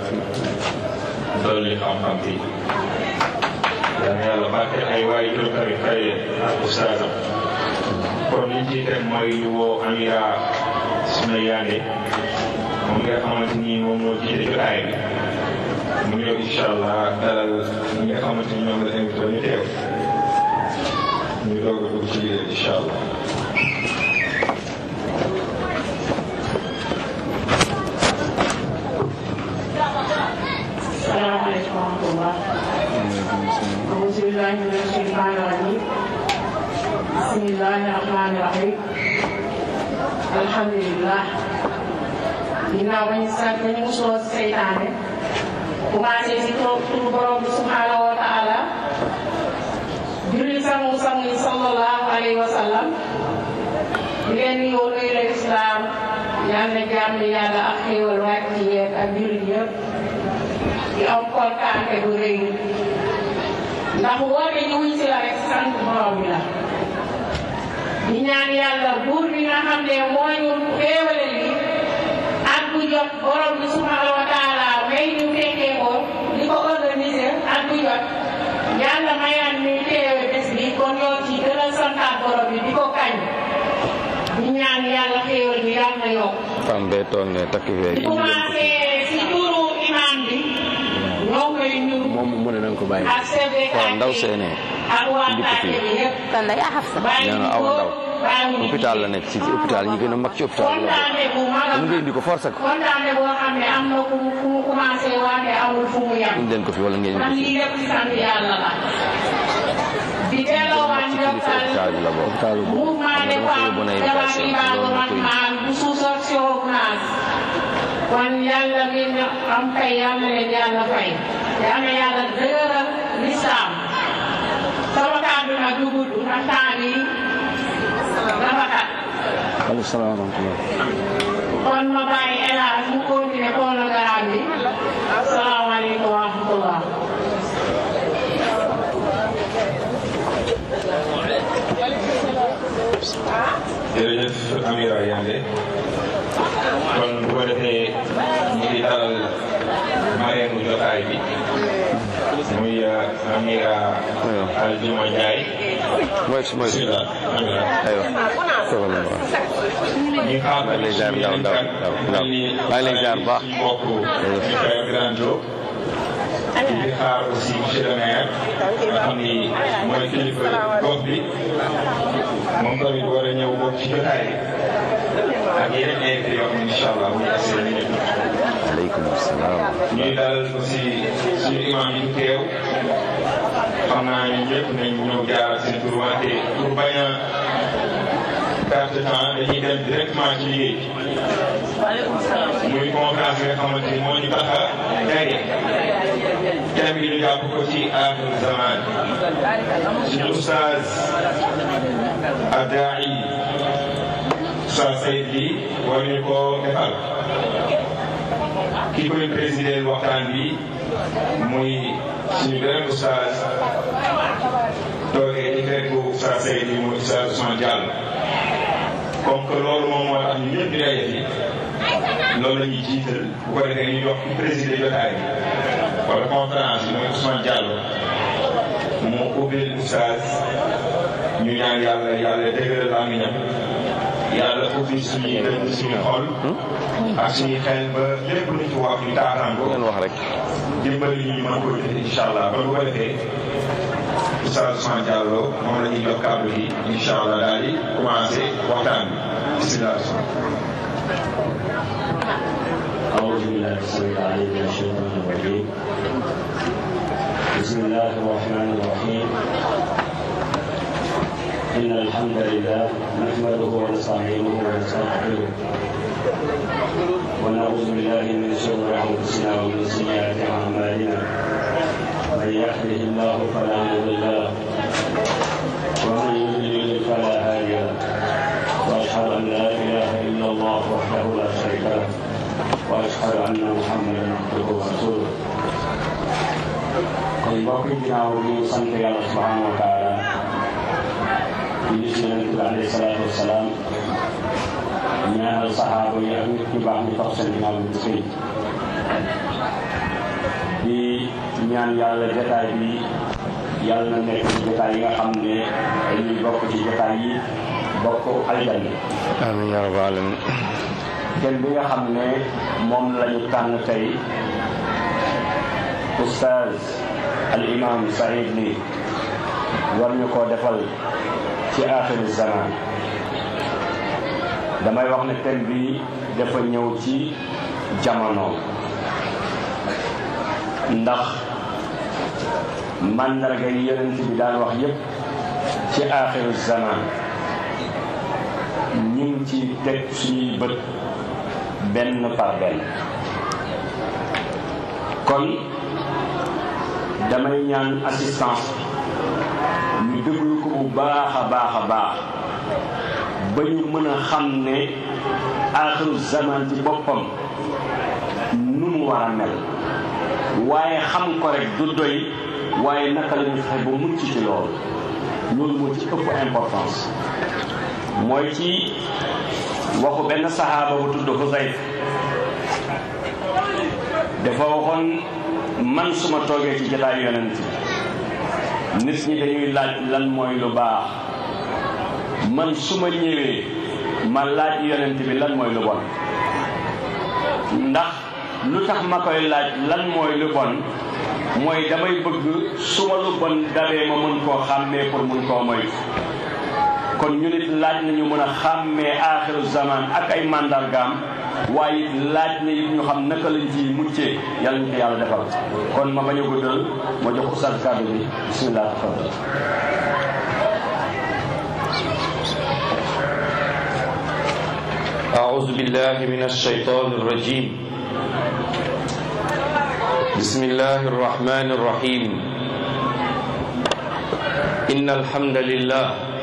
dolli xam-xam bi yal na yàlla barkeel ay waay jur tamit fay ak ustaasam kon liñ ciy teg mooy ñu woo Amira Suna Yande moom nga xamante ni moom moo jiite jotaay bi mu ñëw incha allah dalal ñi nga xamante ni ñoom la invité ñu teew ñu doog a dugg ci biir incha allah. salaamaaleykum wa rahmatulah. auzu billaahi mina shaytaani rajiim. bismillaahi rahmaani rahiim. alhamdulilah. ginnaaw ba ñu sant ñu musloo si seytaane. commencé si turu borom bi subhaanahu wa taala. julli sangu sangu yi sallallahu alayhi wa sallam. di leen nuyoo nuyu la islaam. yal na jàmm yàlla ak xéewal wàcc ci yéen ak jullit yëpp. di am kontaante bu rëy ndax woote ñu wuñ si la rek sant borom bi la di ñaan yàlla buur bi nga xam ne moo ñu xéewale li at bu jot borom bi subhanahu wa taala may ñu fekkee ko di ko organiser at bu jot yàlla mayaan ñu teewe bés bi kon ñoo ci gën a santaat borom bi di ko kañ di ñaan yàlla xéewal bi yàlla na yokk femme bee toog ne takk fee di commencé si turu imam bi ñoo koy nuyu moom mu ne na nga ko bàyyi ak CDK waaw ndaw seenee ak waa indi ko fii. Kàdé bi yëpp. kan la yaa Hafsa bàyyi nee na awa ndaw bàyyi hôpital la nekk ci hôpital yi gën a mag ci hôpital la bokk kontaane bu mag a mun nga indi ko force ak kontaane boo xam ne am na fu mu fu mu commencé waate amul fu mu yem. indi leen ko fi wala ngeen ndax indi ko lii fi lépp ci sant yàlla la. di delloowaat ci kilifa ndokkal hôpital bi la bokk hôpital bu mouvement des dama koy bonne femmes éducation Jabati loolu Ibadu na koy Rahman bu sous-section ONAS kon yàlla mi na am fay yàlla leen yàlla fay yàlla yàlla dëgëral lislaam sama kàddu nag du gudd ndax temps bi dafa xat aleykum salaam wa rahmatulah kon ma bàyyi El Hadj mu continuer programme bi asalaamaaleykum wa rahmatullah jërëjëf Amira Yande kon bu ko defee ñu ngi dalal mareenu jotaay bi muy Amira Aljuma Ndiaye mooy mooy bismillah Amira aywa toogal na waaw ñu ngi xaar maa ngi lay ziar ndaw ndaw ndaw ndaw maa ngi lay ziar bu baax mbokk Michael Grando ñu ngi xaar aussi monsieur le maire nga xam ni mooy kilifa gox bi moom tamit war a ñëw bokk ci jotaay bi ak yeneen invité yoo xam ne incha allah bu ñu assuré ñu ñëpp. aleykum salaam ñuy dalal aussi suñu imam yi ñu teew xam naa ñun ñëpp nañ ñëw jaar seen tur wante pour bañ a perte de temps dañuy dem directement ci liggéey muy conférence bi nga xamante ni moo ñu tax a daje thème bi ñu jàpp ko ci aaxiru zaman suñu ustaaz Addaai Oustaz Seyd bi war ñu ko defal ki koy présider waxtaan bi muy suñu beneen oustaz toogee ci fekku Oustaz Seyd bi muy Oustaz Ousmane Diallo comme que loolu moom moo tax ñu ñëpp di daje fi loolu la ñuy jiital bu ko defee ñu jox ku présider jotaay bi wala conférence bi muy Ousmane Diallo mu ubbil oustaz ñu ñaan yàlla yàlla dëgëral làmmiñam yàlla ubbi suñuy dënn suñu xol ak suñuy xel ba lépp lu ci wax ñu taataan ko ngeen wax rek dimbali ñu mën ko def incha allah ba bu ko defee oustaz Ousmane Diallo moom la ñuy jox kàddu gi incha allah daal di commencé waxtaan bi bisimilah. أعوذ بالله السميع العليم من الشيطان الرجيم بسم الله الرحمن الرحيم إن الحمد لله نحمده ونستعينه ونستغفره ونعوذ بالله من شرور أنفسنا ومن سيئات أعمالنا من يهده الله فلا مضل له ومن يضلل فلا هادي له وأشهد أن لا إله إلا الله وحده لا شريك له واشهد anna muhammadan abduhu wa rasuluh kon mbokk yi ginnaaw bi ñu sant yàlla subhanahu wa taala di gis yonent bi alayhi salaatu wasalaam ñaanal saxaaba yi ak nit ñu baax ñu tax seen ginnaaw bi sëy di ñaan yàlla jataay bi yàlla na nekk ci jataay yi nga xam ne dañuy bokk ci jataay yi bokk aljanna amiin yaa rabbal aalamiin kenn bi nga xam ne moom lañu tànn tey oustaz al imam Saïd Ly war ñu koo defal ci axiru zaman damay wax ne thème bi dafa ñëw ci jamono ndax màndarga yi yonent bi daan wax yépp ci axiru zaman ñu ngi ci teg suñuy bët benn par benn kon damay ñaan assistance ñu déglu ko bu baax a baax a baax ba ñu mën a xam ne axiru zaman ci boppam nu mu war a mel waaye xam ko rek du doy waaye naka la ñu fexe ba mucc ci loolu loolu moo ci ëpp importance mooy ci waxu benn saxaaba bu tudd Xusayf dafa waxoon man suma toogee ci jataayu yonent nit ñi dañuy laaj lan mooy lu baax man su ma ñëwee ma laaj yonent bi lan mooy lu bon ndax lu tax ma koy laaj lan mooy lu bon mooy damay bëgg su ma lu bon dabee ma mën koo xàmmee pour mun koo moytu kon ñu nit laaj nañu mën a xàmmee aaxiru zaman ak ay màndargaam waaye it laaj na it ñu xam naka lañ ci muccee yàlla ñu ko yàlla defal kon ma bañ a guddal ma jox ustaz kàddu bi bismillah tafadal أعوذ بالله من الشيطان الرجيم بسم الله الرحمن الرحيم إن الحمد لله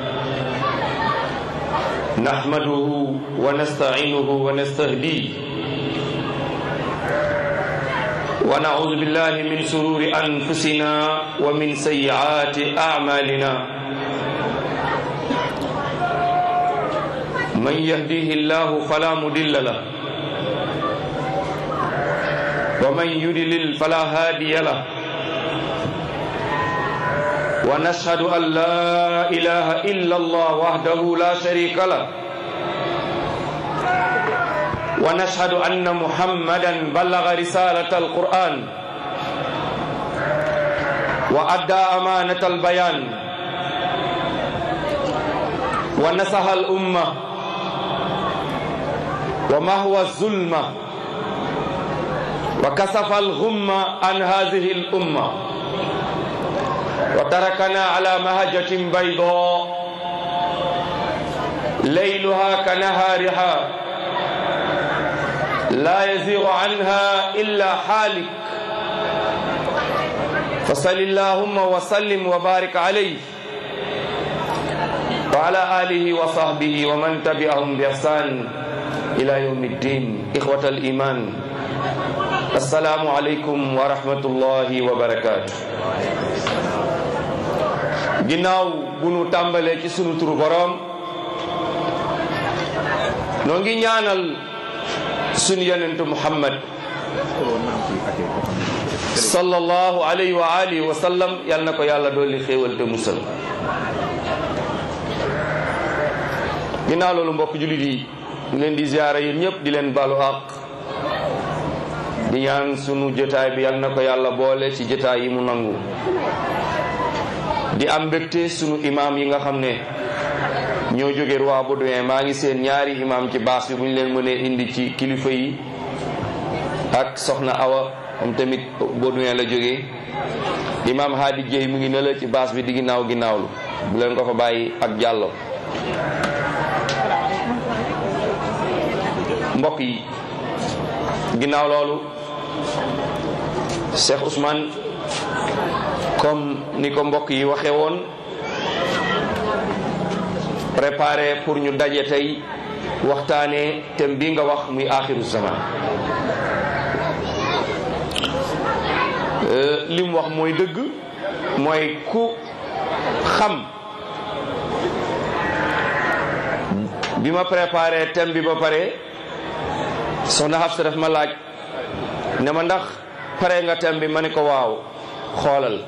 نحمده ونستعينه ونستهديه ونعوذ بالله من شرور أنفسنا ومن سيئات أعمالنا من يهديه الله فلا مضل له ومن يضلل فلا هادي له ونشهد أن لا إله إلا الله وحده لا شريك له ونشهد أن محمدا بلغ رسالة القرآن وأدى أمانة البيان ونصح الأمة ومهوى الظلمة وكسف الغمة عن هذه الأمة وتركنا على مهجة بيضاء ليلها كنهارها لا يزيغ عنها إلا حالك فصل اللهم وسلم وبارك عليه وعلى آله وصحبه ومن تبعهم بإحسان إلى يوم الدين إخوة الإيمان السلام عليكم ورحمة الله وبركاته ginnaaw bu nu tàmbalee ci sunu turu boroom noo ngi ñaanal sunu yonentu muhammad sallallahu alayhi wa alihi wa sallam yal na ko yàlla dolli xéewal te musal ginnaaw loolu mbokk jullit yi ñu leen di ziyaara yéen ñëpp di leen balu àq di ñaan sunu jotaay bi yal na ko yàlla boole ci jotaay yi mu nangu di am mbégte sunu imam yi nga xam ne ñoo jóge roi Baudouin maa ngi seen ñaari imam ci baas bi bu ñu leen mënee indi ci kilifa yi ak soxna Awa moom tamit Baudouin la jógee imam Hadi Dieye mu ngi ne la ci baas bi di ginnaaw ginnaawlu bu leen ko fa bàyyi ak jàllo mbokk yi ginnaaw loolu Cheikh Ousmane comme ni ko mbokk yi waxe woon préparé pour ñu daje tey waxtaane thème bi nga wax muy axiru zaman li mu wax mooy dëgg mooy ku xam bi ma préparé thème bi ba pare soxna Xafsa daf ma laaj ne ma ndax pare nga tem bi ma ne ko waaw xoolal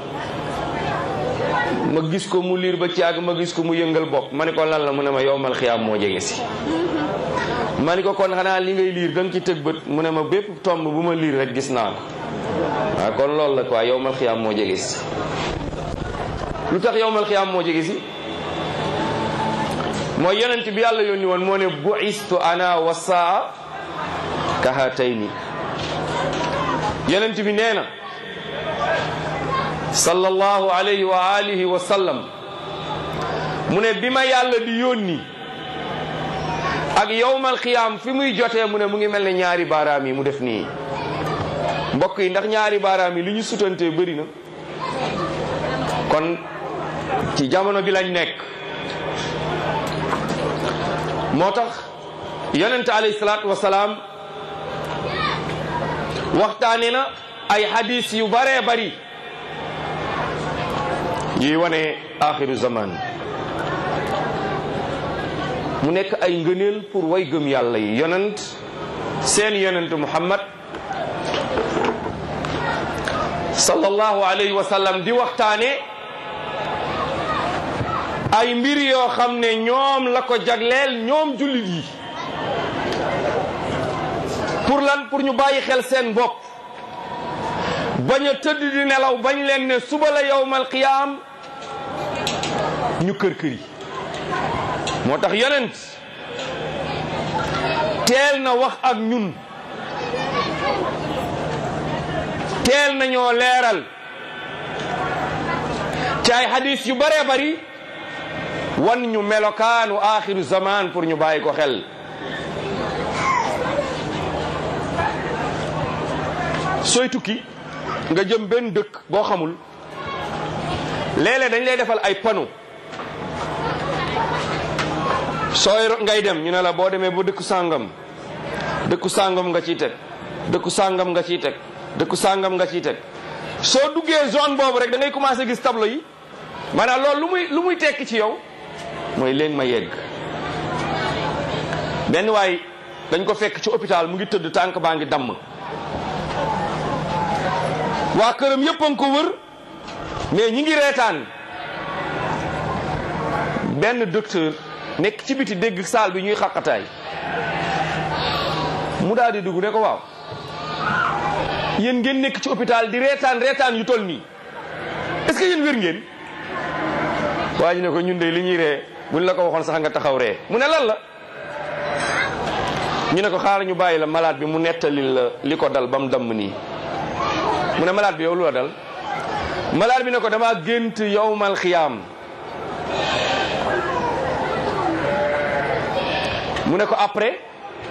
ma gis ko mu liir ba ci àgg ma gis ko mu yëngal bopp ma ne ko lan la mu ne ma yowmal xiyaam moo jege si ma ne ko kon xanaa li ngay liir da nga ci tëg bët mu ne ma bépp tomb bu ma liir rek gis naa ko waaw kon loolu la quoi yowmal xiyaam moo jege si lu tax yowmal xiyaam moo jege si mooy yonent bi yàlla yónni woon moo ne buistu ana wa saa kahatayni yonent bi nee na sallallahu alayhi wa alihi wa sallam mu ne bi ma yàlla di yónni ak yowmal xiyaam fi muy jotee mu ne mu ngi mel ne ñaari baaraam yi mu def nii mbokk yi ndax ñaari baaraam yi li ñu sutantee bëri na kon ci jamono bi lañ nekk moo tax yonente alayhi salaatu wasalaam waxtaane na ay hadis yu baree bari yuy wane axiru zaman mu nekk ay ngëneel pour way gëm yàlla yi yonent seen yonent muhammad sallallahu alayhi wa sallam di waxtaane ay mbir yoo xam ne ñoom la ko jagleel ñoom jullit yi pour lan pour ñu bàyyi xel seen bopp bañ a tëdd di nelaw bañ leen ne suba la yowmal qiyaam ñu kër kër yi moo tax yonent teel na wax ak ñun teel nañoo leeral ci ay hadis yu bëree bari wan ñu melokaanu axiru zaman pour ñu bàyyi ko xel sooy tukki nga jëm benn dëkk boo xamul léeg-léeg dañ lay defal ay panneau sooy ngay dem ñu ne la boo demee ba dëkku sàngam dëkku sàngam nga ciy teg dëkku sàngam nga ciy teg dëkku sàngam nga ciy teg soo duggee zone boobu rek da ngay commencé gis tableau yi maanaam loolu lu muy lu muy tekki ci yow mooy léegi ma yegg benn waay dañ ko fekk ci hôpital mu ngi tëdd tànk baa ngi damm waa këram yëpp a ngi ko wër mais ñi ngi reetaan benn docteur nekk ci biti dégg saal bi ñuy xaqataay mu daal di dugg ne ko waaw yéen ngeen nekk ci hôpital di reetaan reetaan yu toll nii est-ce que yéen wér ngeen waa ji ne ko ñun de li ñuy ree buñ la ko waxoon sax nga taxaw ree mu ne lan la ñu ne ko xaaral ñu bàyyi la malade bi mu nettali la li ko dal ba mu damm nii mu ne malade bi yow lu la dal malade bi ne ko dama gént yowmal xiyaam mu ne ko après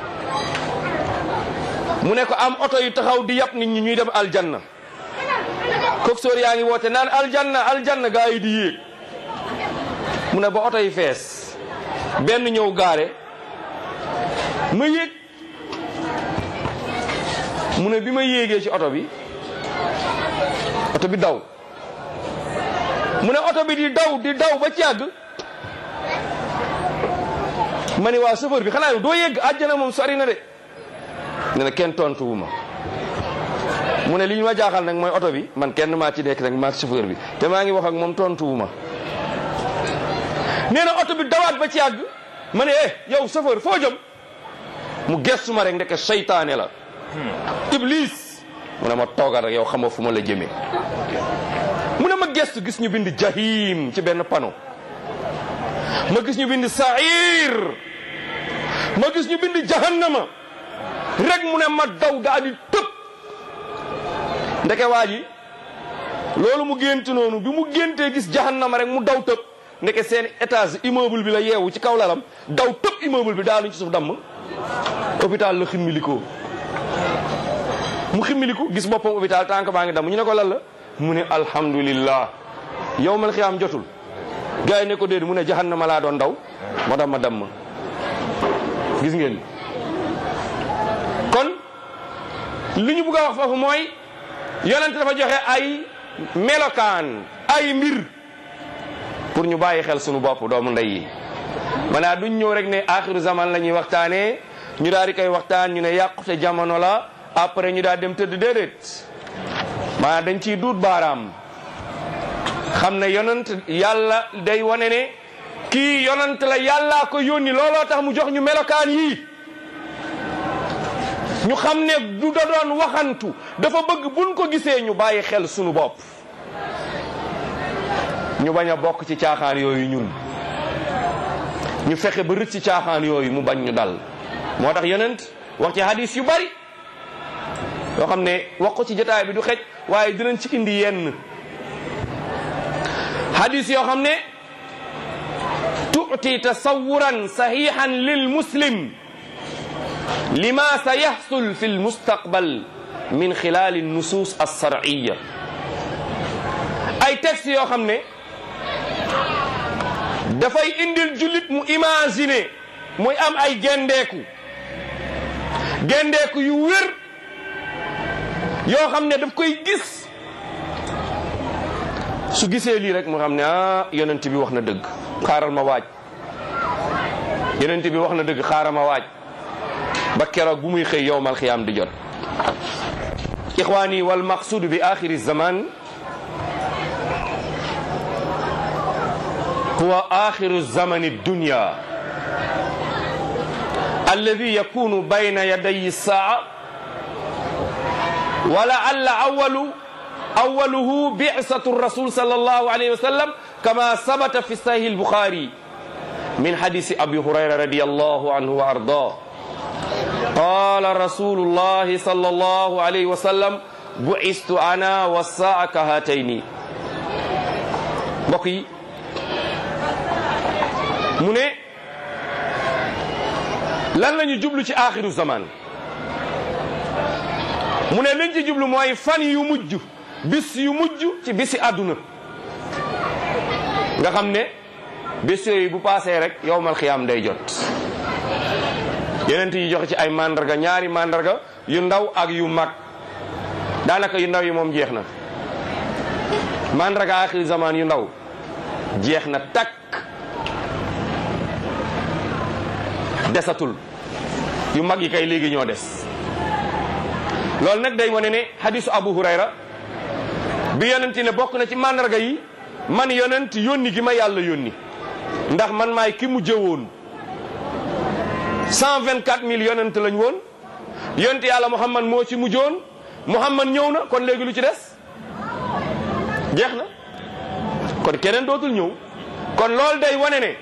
mu ne ko am oto yu taxaw di yàpp nit ñi ñuy dem aljanna coxeur yaa ngi woote naan aljanna aljanna gaa yi di yéeg mu ne ba oto yi fees benn ñëw gaare ma yéeg mu ne bi ma yéegee ci oto bi oto bi daw mu ne oto bi di daw di daw ba ci yàgg ma ne waa chauffeur bi xanaa yow doo yegg àjjana moom sori na de ne na kenn tontu wu ma mu ne li ñu ma jaaxal nag mooy oto bi man kenn maa ci nekk nag maa chauffeur bi te maa ngi wax ak moom tontu wu ma nee na oto bi dawaat ba ci yàgg ma ne eh yow chauffeur foo jëm mu gestu ma rek ndeke seytaane la iblis mu ne ma toogal rek yow xamoo fu ma la jëmee mu ne ma gestu gis ñu bind jahim ci benn panneau ma gis ñu bind sair ma gis ñu bind jahannama rek mu ne ma daw daa di tëb ndeke waa ji loolu mu gént noonu bi mu géntee gis jahannama rek mu daw tëb ndeke seen étage immeuble bi la yeewu ci kaw lalam daw tëb immeuble bi daanuñ ci suuf damm hôpital la ximmilikoo mu ximmiliku gis boppam hôpital tànk baa ngi damm ñu ne ko lan la mu ne alhamdulillah yow mal xiyaam jotul gars yi ne ko déedéet mu ne jahannama laa doon daw moo tax ma damm gis ngeen kon li ñu bëgg a wax foofu mooy yonent dafa joxe ay melokaan ay mbir pour ñu bàyyi xel sunu bopp doomu ndey yi maanaa duñ ñëw rek ne axiru zaman la ñuy waxtaanee ñu daal di koy waxtaan ñu ne yàqute jamono la après ñu daal dem tëdd déedéet maanaam dañ ciy duut baaraam xam ne yonant yàlla day wane ne kii yonant la yàllaa ko yónni looloo tax mu jox ñu melokaan yii ñu xam ne du da doon waxantu dafa bëgg buñ ko gisee ñu bàyyi xel sunu bopp ñu bañ a bokk ci caaxaan yooyu ñun ñu fexe ba rëcc ci caaxaan yooyu mu bañ ñu dal moo tax yonent wax ci hadis yu bari yoo xam ne wax ko ci jotaay bi du xej waaye dinañ ci indi yenn hadis yoo xam ne tuuti tasawuran sahihan lil muslim lima sa yaxsul fi lmustaqbal min xilaali nusus alsharciya ay textes yoo xam ne dafay indil jullit mu imaginer muy am ay gendeeku gendeeku yu wér yoo xam ne daf koy gis su gisee lii rek mu xam ne ah yonent bi wax na dëgg xaaral ma waaj yonent bi wax na dëgg xaaral ma waaj ba keroog bu muy xëy yowmal xiyaam di jot ixwaani wal maqsuud bi axiri zaman huwa axiru zamani dunya alladi yakunu bayna yaday saa wa laalla awalu awaluhu bi'satu rasul sallallahu alayhi wa sallam kama sabata fi sahih al-bukhari min hadisi abi hurayra radiyallahu anhu wa ardah qala rasulullahi sallallahu alayhi wa sallam bu'istu ana wa saa ka hatayni mbokk yi mu ne lan la ñu jublu ci axiru zaman mu ne liñ ci jublu mooy fan yu mujj bis yu mujj ci bisi àdduna nga xam ne bis yooyu bu paasee rek yowmal xiyaam day jot yeneen yi joxe ci ay mandarga ñaari mandarga yu ndaw ak yu mag daanaka yu ndaw yi moom jeex na mandarga axiru zaman yu ndaw jeex na takk desatul yu mag yi kay léegi ñoo des loolu nag day wane ne hadisu abu hurayra bi yonent ne bokk na ci mandarga yi man yonent yónni gi ma yàlla yónni ndax man maay ki mu jëwoon cent vingt quatre mille yonent lañ woon yonent yàlla muhammad moo ci mujjoon muhammad ñëw na kon léegi lu ci des jeex na kon keneen dootul ñëw kon loolu day wane ne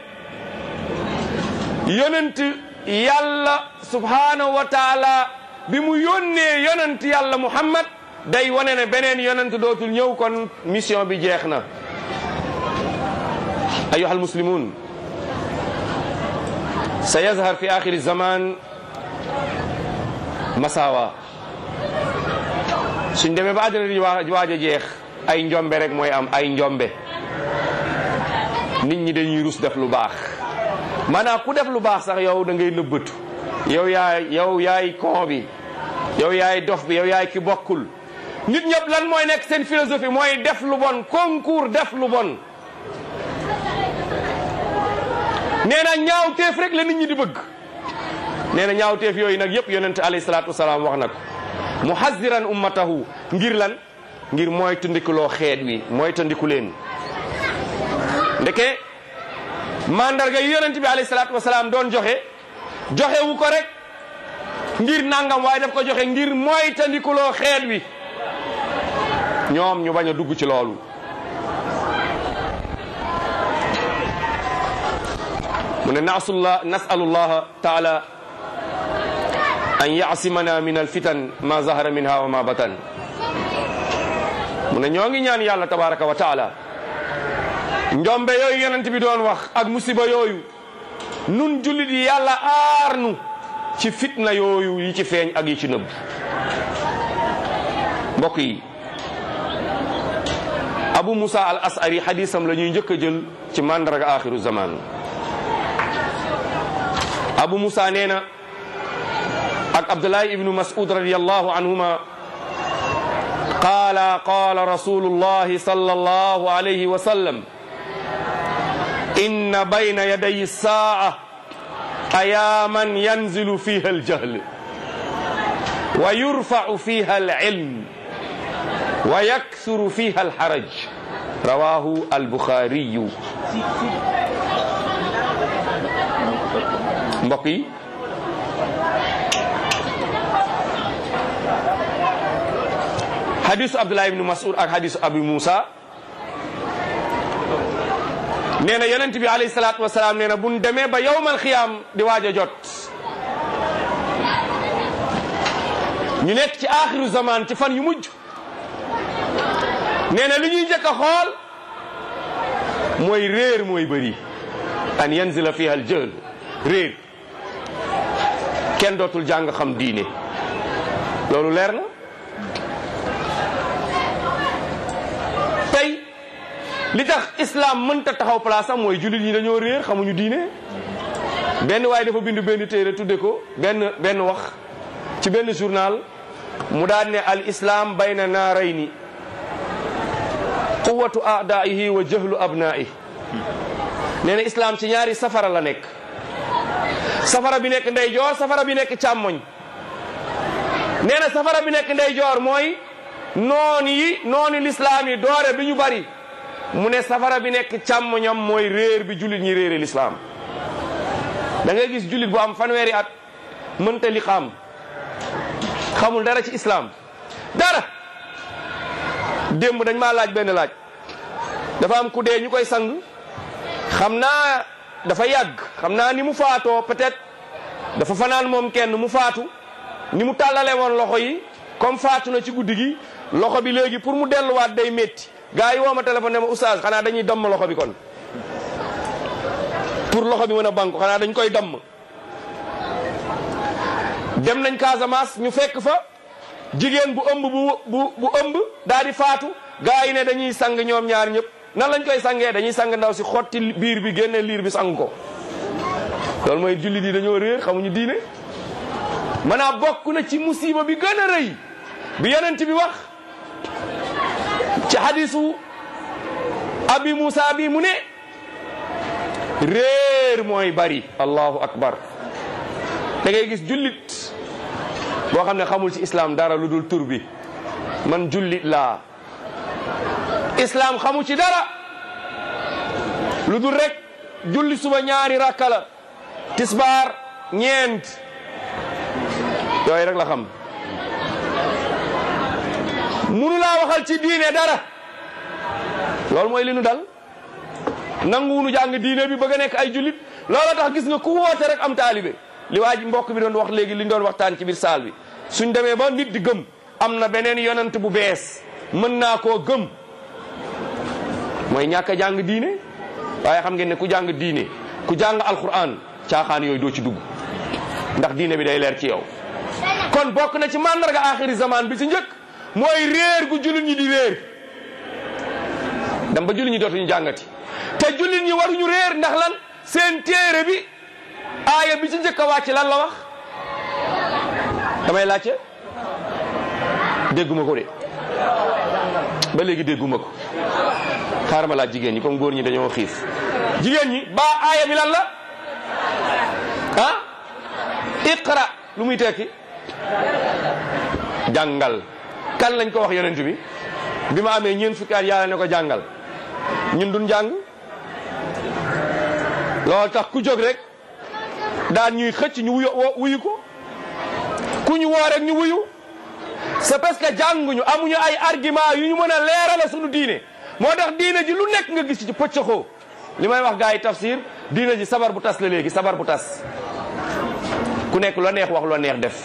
yonent yàlla subhanahu wa taala bi mu yónnee yonent yàlla muhammad day wane ne beneen yonent dootul ñëw kon mission bi jeex na ayuha almuslimun sa yazhar fi axiri zaman masawa suñ demee ba àddina di waaj a jeex ay njombe rek mooy am ay njombe nit ñi dañuy rus def lu baax maanaam ku def lu baax sax yow da ngay nëbbatu yow yaay yow yaay kon bi yow yaay dof bi yow yaay ki bokkul nit ñëpp lan mooy nekk seen philosophie mooy def lu bon concours def lu bon nee na ñaawteef rek la nit ñi di bëgg nee na ñaawteef yooyu nag yëpp yonente alayhi salaatu wasalaam wax na ko muhaziran ummatahu ngir lan ngir mooy tandikuloo xeet wi mooy tandiku leen ndeke mandarga yu yonent bi alayhi salaatu wasalaam doon joxe joxe wu ko rek ngir nangam waaye daf ko joxe ngir mooy tandikuloo xeet wi ñoom ñu bañ a dugg ci loolu mu ne nasullah nasalullah taala an yasimana min alfitan ma zahara minha wa ma batan mu ne ñoo ngi ñaan yàlla tabaraka wa taala njombe yooyu yonent bi doon wax ak musiba yooyu nun jullit yi yàlla aar nu ci fitna yooyu yi ci feeñ ak yi ci nëbb mbokk yi abu musa al asari xadisam la ñuy njëkk a jël ci mandarga axiru zaman abu musa nee na ak abdullahi ibnu mas'ud radiallahu anhuma qaala qaala rasulullahi sallallahu alayhi wa sallam inna bayna yaday saa ayaaman yanzilu fiha aljahl wa yurfau fiha alilm wa yaksuru fiha alharaj rawahu albuxaariyu mbokk yi hadisu abdullah ibnu mas'ud ak hadisu abu musa nee na yonent bi alayhi salaatu wasalaam nee na buñ demee ba yowmal xiyaam di waaj a jot ñu nekk ci aaxiru zaman ci fan yu mujj nee na li ñuy njëkk a xool mooy réer mooy bëri an yanzila fiha al jahl réer kenn dootul jàng xam diine loolu leer na tey li tax islam mënta taxaw place am mooy jullit ñi dañoo réer xamuñu diine benn waaye dafa bindu benn téere tudde ko benn benn wax ci benn journal mu daan ne al islam bayna naarayni quwatu aadaihi wa jahlu abnaihi nee na islam ci ñaari safara la nekk safara bi nekk ndeyjoor safara bi nekk càmmoñ nee na safara bi nekk ndeyjoor mooy noon yi noonu lislaam yi doore bi ñu bari mu ne safara bi nekk càmmoñam mooy réer bi jullit ñi réere lislaam da ngay gis jullit bu am fanweeri at mënta li xam xamul dara ci islam dara démb dañ maa laaj benn laaj dafa am ku dee ñu koy sang xam naa dafa yàgg xam naa ni mu faatoo peut-être dafa fanaan moom kenn mu faatu ni mu tàllale woon loxo yi comme faatu na ci guddi gi loxo bi léegi pour mu delluwaat day métti gars yi woo ma téléphone ne ma oustaz xanaa dañuy damm loxo bi kon pour loxo bi mën a banku xanaa dañ koy damm dem nañ Casamance ñu fekk fa jigéen bu ëmb bu bu bu ëmb daal di faatu gars yi ne dañuy sang ñoom ñaar ñëpp nan lañ koy sangee dañuy sang ndaw si xotti biir bi génne liir bi sang ko loolu mooy jullit yi dañoo réer xamuñu diine maanaam bokk na ci musiba bi gën a rëy bi yonent bi wax ci hadisu abi Moussa bi mu ne réer mooy bari allahu akbar da ngay gis jullit boo xam ne xamul ci islam dara lu dul tur bi man jullit laa islam xamu ci dara lu dul rek julli suba ñaari rakka la tisbaar ñeent yooyu rek la xam munu laa waxal ci diine dara loolu mooy li nu dal nanguwunu jàng diine bi bëgg a nekk ay jullit loola tax gis nga ku woote rek am taalibe li waa ji mbokk bi doon wax léegi li ñu doon waxtaan ci biir saal bi suñ demee ba nit di gëm am na beneen yonent bu bees mën naa koo gëm mooy ñàkk a jàng diine waaye xam ngeen ne ku jàng diine ku jàng alquran caaxaan yooyu doo ci dugg ndax diine bi day leer ci yow kon bokk na ci màndarga axiri zaman bi ci njëkk mooy réer gu jullit ñi di réer dem ba jullit ñi dootuñu jàngati te jullit ñi waruñu réer ndax lan seen téere bi aaya bi ci njëkk a wàcc lan la wax damay laajte dégguma ko de ba léegi dégguma ko xaaral ma laaj jigéen ñi comme góor ñi dañoo xiif jigéen ñi ba aaya bi lan la ah iqra lu muy tekki jàngal kan lañ ko wax yonent bi bi ma amee ñeent fukki at yàlla ne ko jàngal ñun duñ jàng loolu tax ku jóg rek daan ñuy xëcc ñu wuyu wuyu ko ku ñu woo rek ñu wuyu c'est parce que jànguñu amuñu ay argument yu ñu mën a leerala suñu diine moo tax diine ji lu nekk nga gis ci pëccëxoo li may wax gars yi tafsir diine ji sabar bu tas la léegi sabar bu tas ku nekk la neex wax la neex def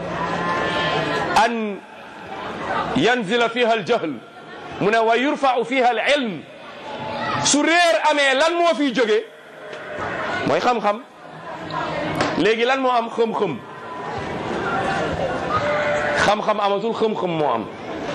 an yanzila fiha al jahl mu ne wa yurfau fiha al ilm su réer amee lan moo fiy jóge mooy xam-xam léegi lan moo am xam-xam xam-xam amatul xam-xam moo am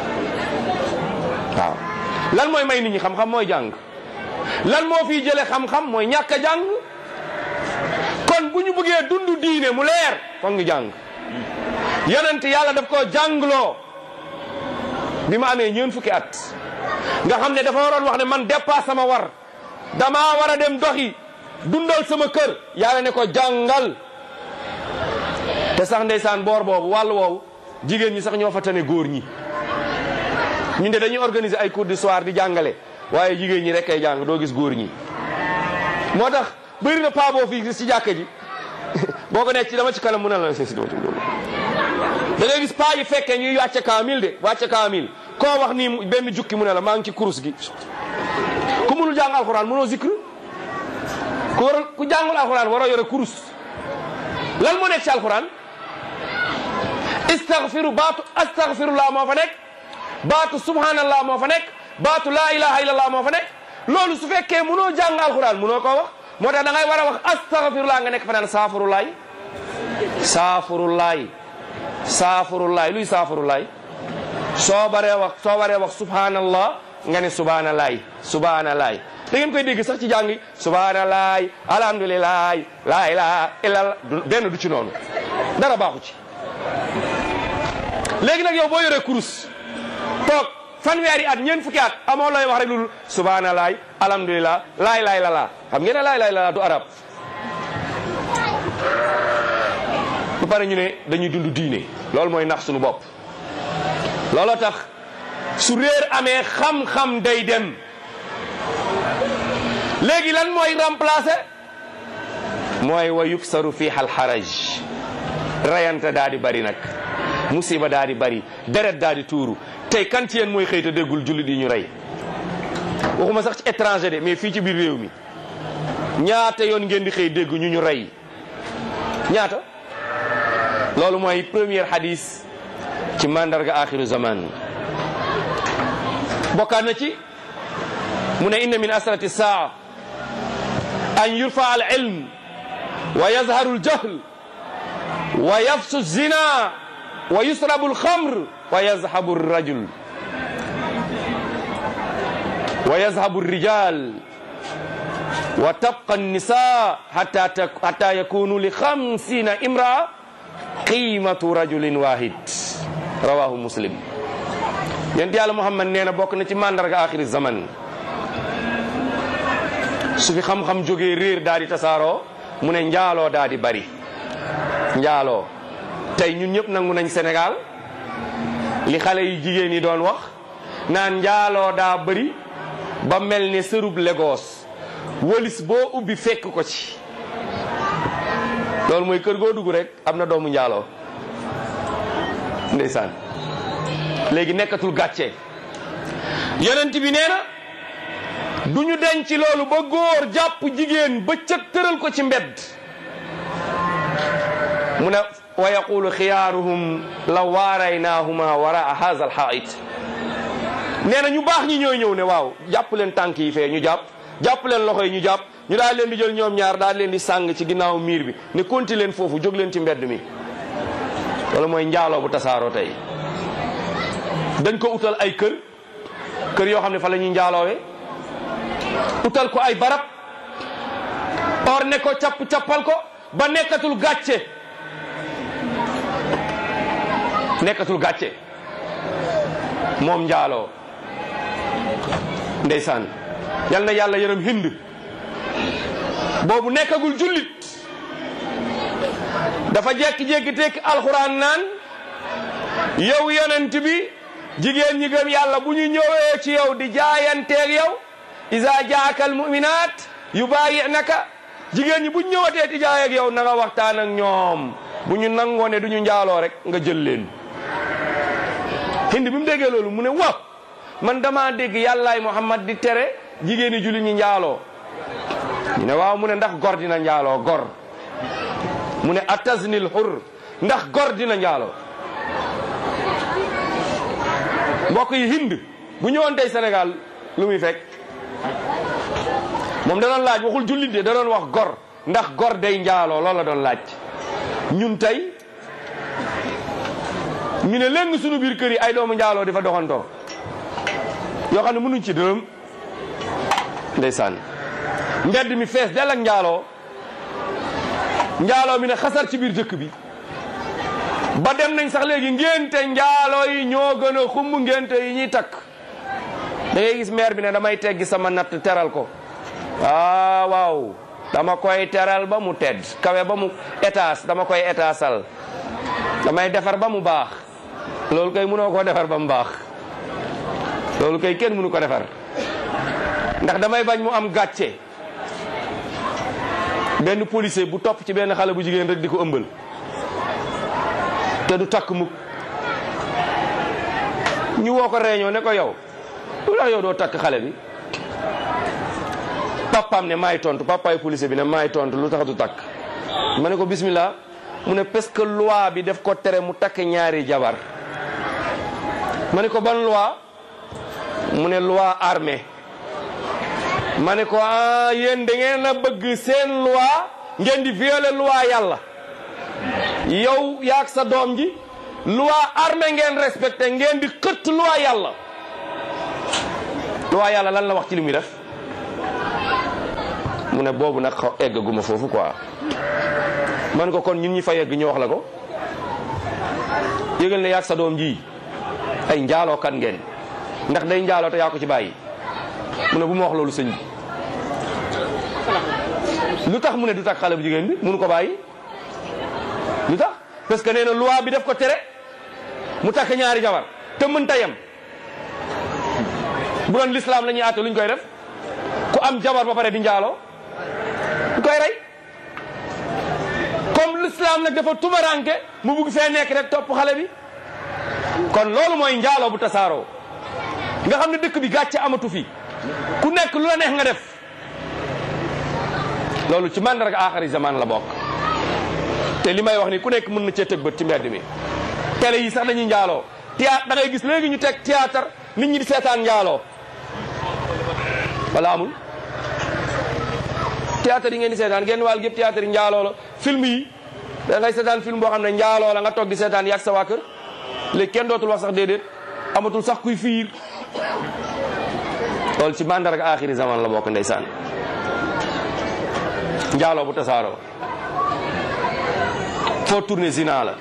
waaw lan mooy may nit ñi xam-xam mooy jàng lan moo fiy jële xam-xam mooy ñàkk a jàng kon bu ñu bëggee dund diine mu leer foog ñu jàng yonent yàlla daf koo jàngloo bi ma amee ñeent fukki at nga xam ne dafa waroon wax ne man dépasse sama war damaa war a dem doxi dundal sama kër yàlla ne ko jàngal te sax ndeysaan boor boobu wàll woowu jigéen ñi sax ñoo fa tane góor ñi ñun de dañuy organiser ay cours du soir di jàngale waaye jigéen ñi rek ay jàng doo gis góor ñi moo tax bëri na paa boo fii ci jàkka ji boo ko nekk ci dama ci kanam mu ne la si dama ci da ngay gis paa yi fekkee ñuy wàcce kaamil de wàcce kaamil koo wax nii benn jukki mu ne la maa ngi ci kurus gi ku mënul jàng alxuraan mënoo zikr ku war ku jàngul alxuraan waroo yore kurus lan moo nekk ci alxuraan istaghfiru baatu astaghfirullah moo fa nekk baatu subhanallah moo fa nekk baatu laa ilaha illallah moo fa nekk loolu su fekkee mënoo jàng alxuraan mënoo koo wax moo tax da ngay war a wax astaghfirullah nga nekk fa naan saafurulaay saafurulaay saafurulaay luy saafurulaay soo baree wax soo baree wax subhanallah nga ne subhanalaay subhanalaay da ngeen koy dégg sax ci jàngi subhanalaay alhamdulilaay laa ilaha illallah benn du ci noonu dara baaxu ci léegi nag yow boo yoree kurus toog fanweeri at ñeent fukki at amoo looy wax rek loolu subhanalaay alhamdulilah laay laay la laa xam ngeen ne laay laay la laa du arab ba pare ñu ne dañuy dund diine loolu mooy nax suñu bopp looloo tax su réer amee xam-xam day dem léegi lan mooy remplacer mooy wa yuksaru fiiha alxaraj rayante daa di bari nag musiba daa di bari deret daa di tuuru tey kan ci yéen mooy xëy te déggul jullit yi ñu rey waxuma sax ci étranger de mais fii ci biir réew mi ñaata yoon ngeen di xëy dégg ñu ñu rey ñaata loolu mooy premier hadis ci mandarga axiru zaman bokkaat na ci mu ne inna min asrati saa an yurfa al ilm wa yazharu al jahl wa yafsu zina wa yusrabu al khamr wa yazhabu al rajul wa yazhabu al rijal wa tabqa an nisa hatta hatta yakunu li khamsina imraa qiimatu rajulin wahid rawahu muslim yent yàlla muhammad nee na bokk na ci mandarga axiri zaman su fi xam-xam jógee réer daal di tasaaroo mu ne njaaloo daal di bari njaaloo tey ñun ñëpp nangu nañ Sénégal li xale yi jigéen yi doon wax naan njaaloo daa bari ba mel ne sërub Lagos wëlis boo ubbi fekk ko ci loolu mooy kër goo dugg rek am na doomu njaaloo ndeysaan léegi nekkatul gàcce yonent bi nee na du ñu denc loolu ba góor jàpp jigéen ba cëg tëral ko ci mbedd mu ne wa yaqulu xiyaaruhum la waaraynaahuma waraa haza alxaait nee na ñu baax ñi ñooy ñëw ne waaw jàpp leen tànk yi fee ñu jàpp jàpp leen loxo yi ñu jàpp ñu daal leen di jël ñoom ñaar daal leen di sàng ci ginnaaw miir bi ne konti leen foofu jóg leen ci mbedd mi wala mooy njaaloo bu tasaaroo tey dañ ko utal ay kër kër yoo xam ne fa la ñuy njaaloowe utal ko ay barab or ne ko capp cappal ko ba nekkatul gàcce nekkatul gàcce moom njaaloo ndeysaan yal na yàlla yërëm hind boobu nekkagul jullit dafa jekki-jekki tekki alxuraan naan yow yonent bi jigéen ñi gëm yàlla bu ñu ñëwee ci yow di jaayanteeg yow isa jaaka al muminat yubaayinaka jigéen ñi bu ñu ñëwatee di jaay ak yow na nga waxtaan ak ñoom bu ñu nangoo ne du ñu njaaloo rek nga jël leen hindi bi mu déggee loolu mu ne wa man dama dégg yàllaay muhammad di tere jigéen ñi julli ñi njaaloo ñu ne waaw mu ne ndax gor dina njaaloo gor mu ne ataznil xur ndax gor dina njaaloo mbokk yi hind bu ñëwoon tey Sénégal lu muy fekk moom da doon laaj waxul jullit de da doon wax gor ndax gor day njaaloo loolu la doon laaj ñun tey ñu ne léegi suñu biir kër yi ay doomu njaaloo di fa doxantoo yoo xam ne mënuñ ci dërëm ndeysaan mbedd mi fees del ak njaaloo njaaloo mi ne xasar ci biir dëkk bi ba dem nañ sax léegi ngénte njaaloo yi ñoo gën a xumb ngénte yi ñuy takk da ngay gis maire bi ne damay teggi sama natt teral ko waaw waaw dama koy teral ba mu tedd kawe ba mu étage dama koy étaasal damay defar ba mu baax loolu kay mënoo koo defar ba mu baax loolu kay kenn mënu ko defar ndax damay bañ mu am gàcce benn policier bu topp ci benn xale bu jigéen rek di ko ëmbal te du takk mukk ñu woo ko réunion ne ko yow lu tax yow doo takk xale bi papaam ne maay tontu papaay policier bi ne maay tontu lu tax du takk ma ne ko bismillah mu ne parce que loi bi def ko tere mu takk ñaari jabar ma ne ko ban loi mu ne loi armée ma ne ko ah yéen da ngeen a bëgg seen loi ngeen di violer loi yàlla yow yaag sa doom ji loi armée ngeen respecté ngeen di xëtt loi yàlla loi yàlla lan la wax ci li muy def mu ne boobu nag xaw eggaguma foofu quoi man ko kon ñun ñi fa yegg ñu wax la ko yëgal ne yaag sa doom ji ay njaaloo kan ngeen ndax day njaaloo te yaa ko ci bàyyi mu ne bu ma wax loolu sëñ bi lu tax mu ne du takk xale bu jigéen bi munu ko bàyyi lu tax parce que nee na loi bi def ko tere mu takk ñaari jabar te mën ta yem bu doon l'islam la ñuy àtte lu ñu koy def ku am jabar ba pare di njaaloo du koy rey comme l'islam nag dafa tumaranke mu bugg fee nekk rek topp xale bi kon loolu mooy njaaloo bu tasaaroo nga xam ne dëkk bi gàcce amatu fi ku nekk lu la neex nga def loolu ci mandarga aaxari zaman la bokk te li may wax ni ku nekk mën na cee tëg bët ci mbedd mi télé yi sax dañuy njaaloo théâtre da ngay gis léegi ñu teg théâtre nit ñi di seetaan njaaloo wala amul théâtre yi ngeen di seetaan genn wàll gépp théâtre yi njaaloo la film yi da ngay seetaan film boo xam ne njaaloo la nga toog di seetaan yàgg sa waa kër léegi kenn dootul wax sax déedéet amatul sax kuy fiir loolu ci mandarga aaxiri zaman la bokk ndeysaan njaaloo bu tasaaroo foo tourné zina la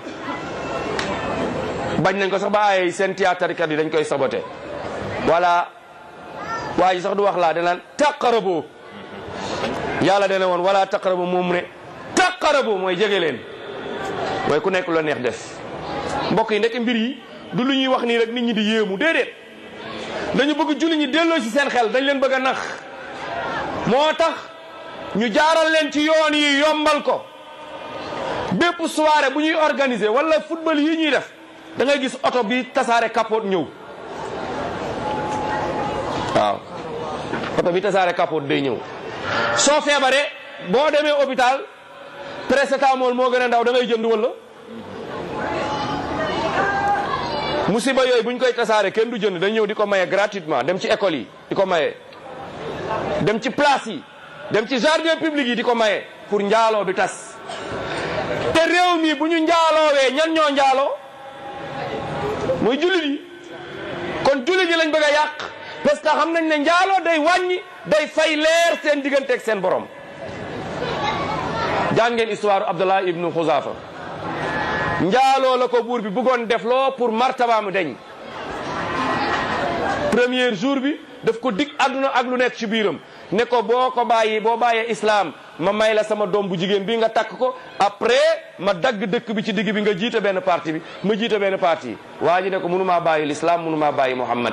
bañ nañ ko sax ba ay seen théâtre kat yi dañ koy saboté voilà waa ji sax du wax laa danaan taqarabo yàlla dana woon wala taqarabo moom mu ne taqarabo mooy jege leen mooy ku nekk lu la neex def mbokk yi ndekk mbir yi du lu ñuy wax nii rek nit ñi di yéemu déedéet dañu bëgg julli ñi delloo ci seen xel dañ leen bëgg a nax moo tax ñu jaaral leen ci yoon yi yombal ko bépp soirée bu ñuy organiser wala football yi ñuy def da ngay gis oto bi tasaare capote ñëw waaw oto bi tasaare capote day ñëw soo feebaree boo demee hôpital paracetamol moo gën a ndaw da ngay jënd wala musiba yooyu bu ñu koy tasaare kenn du jënd dañ ñëw di ko maye gratuitement dem ci école yi di ko maye dem ci place yi dem ci jardin public yi di ko maye pour njaaloo bi tas te réew mi bu ñu njaaloowee ñan ñoo njaaloo mooy jullit yi kon jullit yi lañ bëgg a yàq parce que xam nañ ne njaaloo day wàññi day fay leer seen digganteeg seen borom jàng ngeen histoire Abdullah ibnu Xuzafa njaaloo la ko buur bi bëggoon def loo pour martabaamu deñ premier jour bi daf ko dig àdduna ak lu nekk ci biiram ne ko boo ko bàyyi boo bàyyee islam ma may la sama doom bu jigéen bi nga takk ko après ma dagg dëkk bi ci digg bi nga jiite benn parti bi ma jiite benn parti waa ji ne ko mënumaa bàyyi l'islam mënumaa bàyyi Muhammad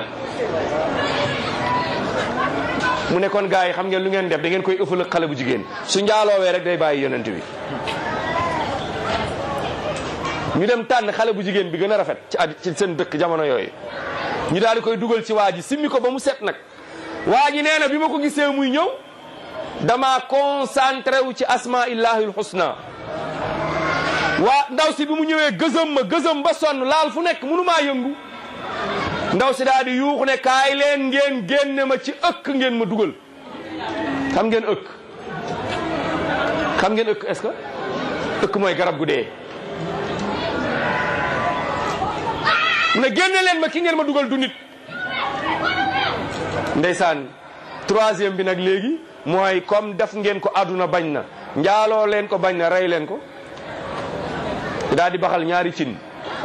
mu ne kon gars yi xam ngeen lu ngeen def da ngeen koy ëffal ak xale bu jigéen su njaaloowee rek day bàyyi yonent bi ñu dem tànn xale bu jigéen bi gën a rafet ci at ci seen dëkk jamono yooyu ñu daal di koy dugal ci waa ji simmi ko ba mu set nag waa ji nee na bi ma ko gisee muy ñëw dama concentré wu ci asma illahil husna waa ndaw si bi mu ñëwee gëzëm ma gëzëm ba sonn laal fu nekk mënu maa yëngu ndaw si daal di yuuxu ne kaay leen ngeen génne ma ci ëkk ngeen ma dugal xam ngeen ëkk xam ngeen ëkk est-ce que ëkk mooy garab gu dee mu ne génne leen ma ki ngeen ma dugal du nit ndeysaan troisième bi nag léegi mooy comme def ngeen ko àdduna bañ na njaaloo leen ko bañ na rey leen ko daal di baxal ñaari cin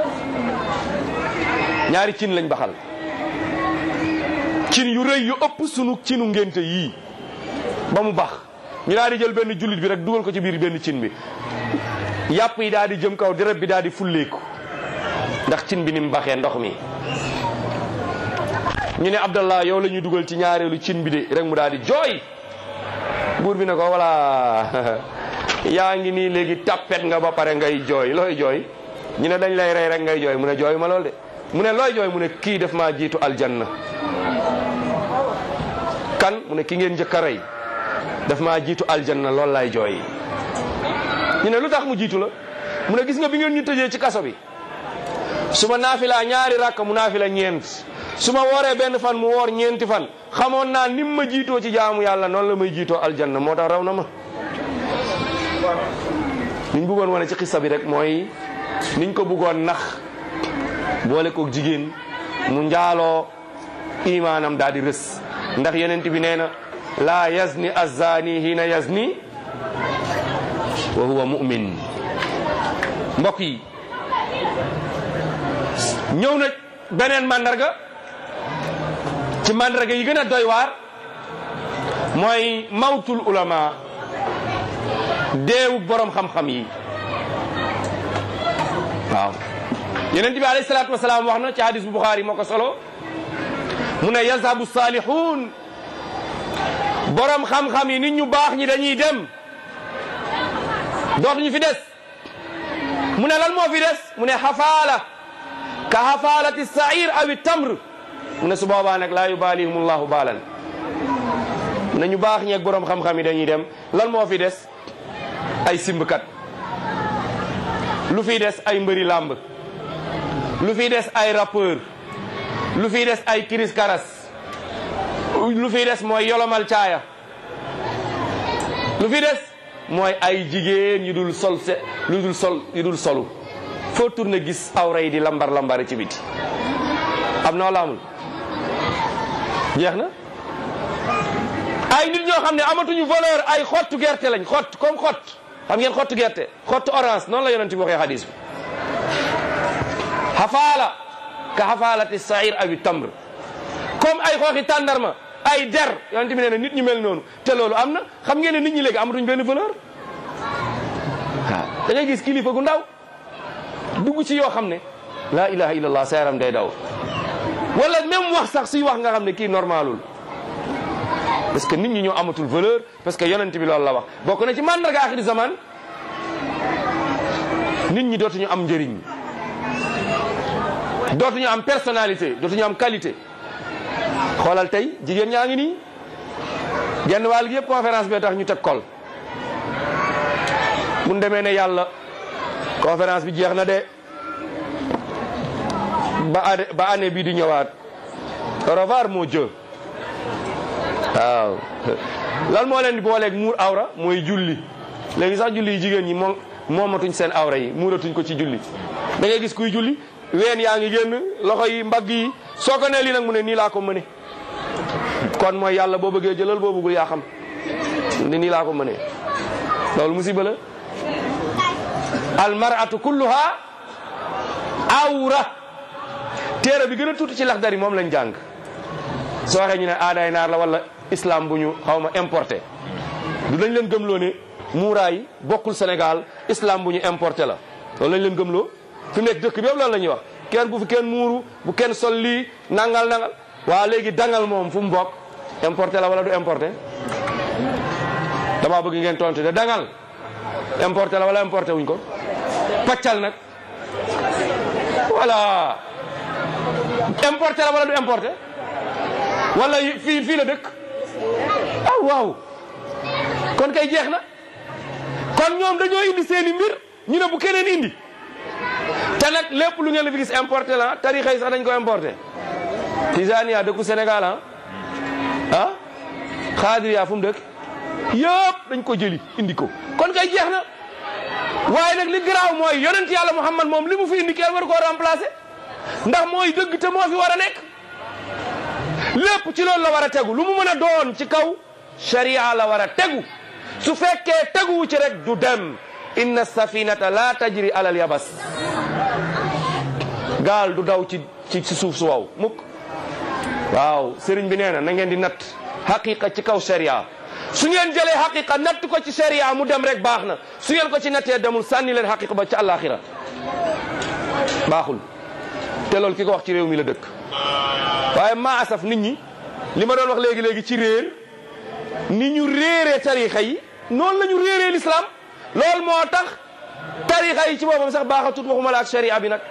ñaari cin lañ baxal cin yu rëy yu ëpp sunu cinu ngénte yii ba mu bax ñu daal di jël benn jullit bi rek dugal ko ci biir benn cin bi yàpp yi daal di jëm kaw deret bi daal di fulleeku ndax cin bi ni mu baxee ndox mi ñu ne Abdallah yow la ñuy dugal ci ñaareelu cin bi de rek mu daal di jooy buur bi ne ko voilà yaa ngi nii léegi tappet nga ba pare ngay jooy looy jooy ñu ne dañ lay rey rek ngay jooy mu ne jooy ma lool de mu ne looy jooy mu ne kii def maa jiitu aljanna kan mu ne ki ngeen njëkk a rey daf maa jiitu aljanna loolu laay jooy ñu ne lu tax mu jiitu la mu ne gis nga bi ngeen ñu tëjee ci kaso bi su ma naafilaa ñaari rakk mu naafila ñeent su ma wooree benn fan mu woor ñeenti fan xamoon naa nim ma jiitoo ci jaamu yàlla noonu la may jiitoo aljanna moo tax raw na ma niñ bëggoon wane ci xissa bi rek mooy niñ ko bëggoon nax boole koog jigéen mu njaaloo imaanam daal di rës ndax yonent bi nee na laa yazni azzaani hiina yazni wa huwa mu'min mbokk yi ñëw na beneen mandarga ci mandarga yi gën a doy waar mooy mawtul ulama deewu borom xam-xam yi waaw yonent bi alayhi salaatu wasalaam wax na ci hadis bu Buxaari moo ko solo mu ne yazhabu salihun borom xam-xam yi nit ñu baax ñi dañuy dem dootuñu fi des mu ne lan moo fi des mu ne xafaala ka xafaalati sair awi tamr mu ne su boobaa nag laa yubalihum llahu baalan mu ne ñu baax ñeeg borom xam-xam yi dañuy dem lan moo fi des ay simbkat lu fi des ay mbëri làmb lu fi des ay rappeur lu fi des ay kiris karas lu fi des mooy yolomal caaya lu fi des mooy ay jigéen yu dul sol se lu dul sol yu dul solu foo tourné gis awra yi di lambar lambari ci biti am na wala amul jeex na ay nit ñoo xam ne amatuñu valeur ay xottu gerte lañ xott comme xott xam ngeen xottu gerte xottu orange noonu la yonent bi waxee hadis bi xafaala ka xafaalati sair awi tamr comme ay xooxi tàndarma ay der yonent bi nee na nit ñi mel noonu te loolu am na xam ngeen ne nit ñi léegi amatuñ benn valeur waaw da ngay gis kilifa gu ndaw dugg ci yoo xam ne laa ilaha illallah sa yaram day daw wala même wax sax suy wax nga xam ne kii normalul parce que nit ñi ñoo amatul valeur parce que yonent bi loolu la wax bokk na ci mandarga axiri zaman nit ñi dootuñu am njëriñ dootuñu am personnalité dootuñu am qualité xoolal tey jigéen ñaa ngi nii genn wàll gi yëpp conférence bee tax ñu teg kol mun demee ne yàlla conférence bi jeex na de ba année ba année bii di ñëwaat au revoir moo jë waaw lan moo leen di booleeg muur awra mooy julli léegi sax julli yi jigéen ñi moom moomatuñ seen awra yi muuratuñ ko ci julli da ngay gis kuy julli ween yaa ngi génn loxo yi mbagg yi soo ko nee lii nag mu ne nii laa ko mëne kon mooy yàlla boo bëggee jëlal boo bëggul yaa xam ni nii laa ko mënee loolu musiba la almaratu kulluha awra téere bi gën a tuuti ci laxdari moom lañ jàng soo waxee ñu ne aadaay naar la wala islam bu ñu xaw ma importé du dañ leen gëmloo ne muuraay bokkul Sénégal islam bu ñu importé la loolu lañ leen gëmloo fi mu nekk dëkk bi yëpp loolu la ñuy wax kenn bu fi kenn muuru bu kenn sol lii nangal nangal waa léegi dangal moom fu mu bokk importé la wala du importé dama bëgg ngeen tontu de dangal importé la wala importé wuñ ko paccal nag voilà importé la wala du importé wala fii fii la dëkk ah waaw kon kay jeex na kon ñoom dañoo indi seeni mbir ñu ne bu keneen indi te nag lépp lu ngeen la fi gis importé la tarixa yi sax dañ ko importé Tijaniya dëkku Sénégal ah ah Xaadiriya fu mu dëkk yëpp dañ ko jëli indi ko kon kay jeex na waaye nag li garaaw mooy yonent yàlla Muhammad moom li mu fi indi kenn war koo remplacer ndax mooy dëgg te moo fi war a nekk lépp ci loolu la war a tegu lu mu mën a doon ci kaw sharia la war a tegu su fekkee teguwu ci rek du dem inna safinata la tajri alal yabas gaal du daw ci ci suuf su waw mukk waaw sëriñ bi nee na na ngeen di natt xaqiqa ci kaw sharia su ngeen jëlee xaqiqa natt ko ci sharia mu dem rek baax na su ngeen ko ci nattee demul sànni leen xaqiqa ba ci àllaaxira baaxul te loolu ki ko wax ci réew mi la dëkk waaye maa asaf nit ñi li ma doon wax léegi léegi ci réer ni ñu réeree tarixa yi noonu la ñu réeree l'islam loolu moo tax tarixa yi ci boppam sax baaxatut waxuma la ak sharia bi nag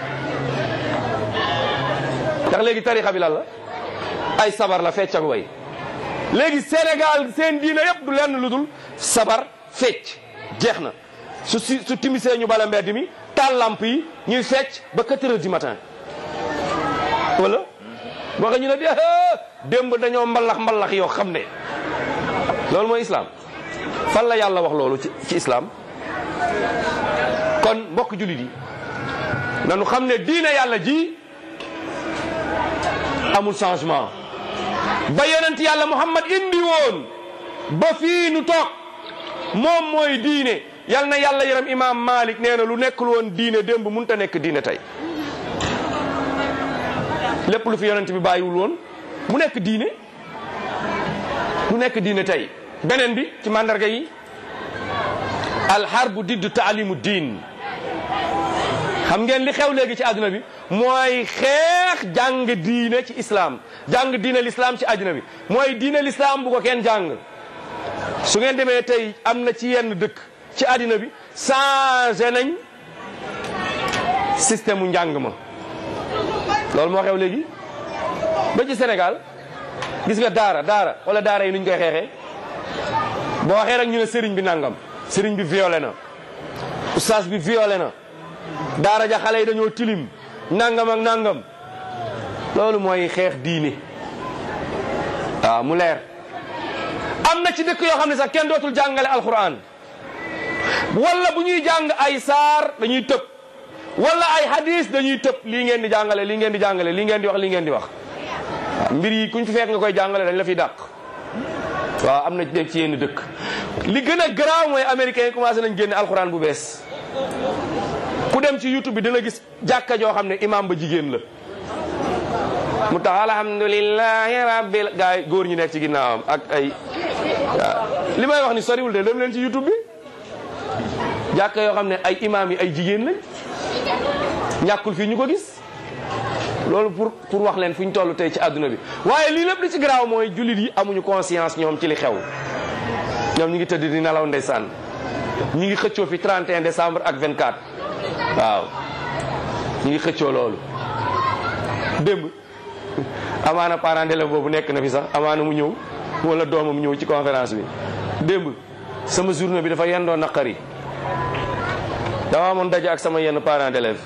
ndax léegi tarixa bi lan la ay sabar la fecc ak way léegi Sénégal seen diine yëpp du lenn lu dul sabar fecc jeex na su si su timisee ñu bala mbedd mi taal lamp yi ñuy fecc ba 4 heures du matin wala boo xam ñu ne de démb dañoo mbalax mbalax yoo xam ne loolu mooy islam fan la yàlla wax loolu ci ci islam kon mbokk jullit yi nanu xam ne diine yàlla ji amul changement ba yonent yàlla muhammad indi woon ba fii nu toog moom mooy diine yal na yàlla yaram imam malik nee na lu nekkul woon diine démb mënut a nekk diine tey lépp lu fi yonent bi bàyyiwul woon mu nekk diine mu nekk diine tey beneen bi ci mandarga yi alxarbu diddu taalimu diin xam ngeen li xew léegi ci àdduna bi mooy xeex jàng diine ci islam jàng diine l'islam ci àdduna bi mooy diine l'islam bu ko kenn jàng su ngeen demee tey am na ci yenn dëkk ci àddina bi changé nañ système mu njàng ma loolu moo xew léegi ba ci Sénégal gis nga daara daara wala daara yi nuñ koy xeexee boo waxee rek ñu ne sëriñ bi nangam sëriñ bi violé na oustaz bi violé na daara ja xale yi dañoo tilim nangam ak nangam loolu mooy xeex diine waaw mu leer am na ci dëkk yoo xam ne sax kenn dootul jàngale alquran wala bu ñuy jàng ay saar dañuy tëb wala ay hadis dañuy tëb lii ngeen di jàngale lii ngeen di jàngale lii ngeen di wax lii ngeen di wax waaw mbir yi kuñ fi fekk nga koy jàngale dañ la fi dàq waaw am na ci ci yenn dëkk li gën a garaaw mooy américains yi commencé nañ génne alxuraan bu bees ku dem ci youtube bi dina gis jàkka joo xam ne imam ba jigéen la mu tax alhamdulillahi rabbil gaa yi góor ñi nekk ci ginnaawam ak ay waaw li may wax ni soriwul de dem leen ci youtube bi jàkka yoo xam ne ay imam yi ay jigéen lañ ñàkkul fii ñu ko gis loolu pour pour wax leen fu ñu toll tey ci àdduna bi waaye lii lépp li ci garaaw mooy jullit yi amuñu conscience ñoom ci li xew ñoom ñu ngi tëdd di nelaw ndeysaan ñu ngi xëccoo fi 31 décembre ak 24 waaw ñu ngi xëccoo loolu démb amaana parent d'élève boobu nekk na fi sax amaana mu ñëw wala doomam ñëw ci conférence bi démb sama journée bi dafa yendoo naqari dama amoon daje ak sama yenn parent d'élève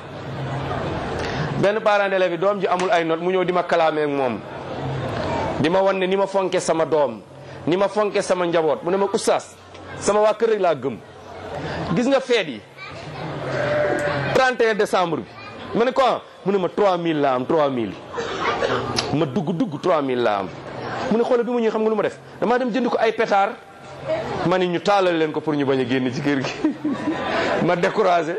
benn parent d'élève bi doom ji amul ay note mu ñëw di ma kalaamee ak moom di ma wan ne ni ma fonke sama doom ni ma fonke sama njaboot mu ne ma oustaz sama waa kër rek laa gëm gis nga feet yi 31 décembre bi ma ne ko mu ne ma 3000 la am 3000 ma dugg dugg 3000 la am mu ne xoolal bi ma ñëw xam nga lu ma def damaa dem jënd ko ay pétard ma ni ñu taalal leen ko pour ñu bañ a génn ci kër gi ma découragé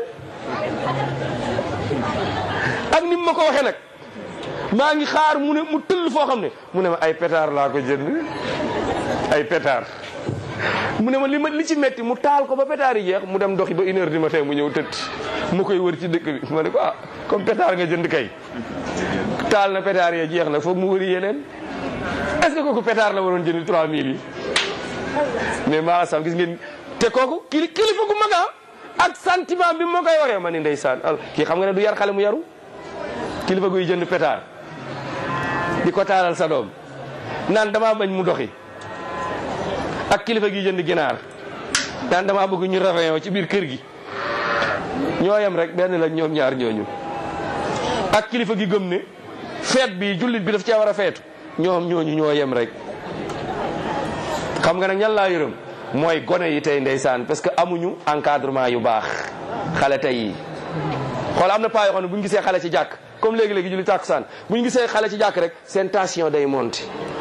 ak ni mu ma ko waxee nag maa ngi xaar mu ne mu tëll foo xam ne mu ne ma ay pétard laa ko jënd ay pétard mu ne ma li ma li ci metti mu taal ko ba pétard yi jeex mu dem doxi ba une heure du matin mu ñëw tëdd mu koy wër ci dëkk bi ma ne ko ah comme pétard nga jënd kay taal na pétard yi jeex na foog mu wëri yeneen est ce que kooku pétard la waroon jënd 3000 yi mais maa sam gis ngeen te kooku kili kilifa gu mag ak sentiment bi moo koy waxee ma ni ndeysaan al kii xam nga ne du yar xale mu yaru kilifa guy jënd pétard di ko taalal sa doom naan damaa bañ mu doxi ak kilifa gi jënd ginaar naan damaa bëgg ñu réveillon ci biir kër gi ñoo yem rek benn la ñoom ñaar ñooñu ak kilifa gi gëm ne feet bi jullit bi daf cee war a feetu ñoom ñooñu ñoo yem rek xam nga nag ñan laa yërëm mooy gone yi tey ndeysaan parce que amuñu encadrement yu baax xale tey yi xool am na paa yoo xam ne bu ñu gisee xale ci jàkk comme léegi-léegi julli tàkkusaan bu ñu gisee xale ci jàkk rek seen tension day monter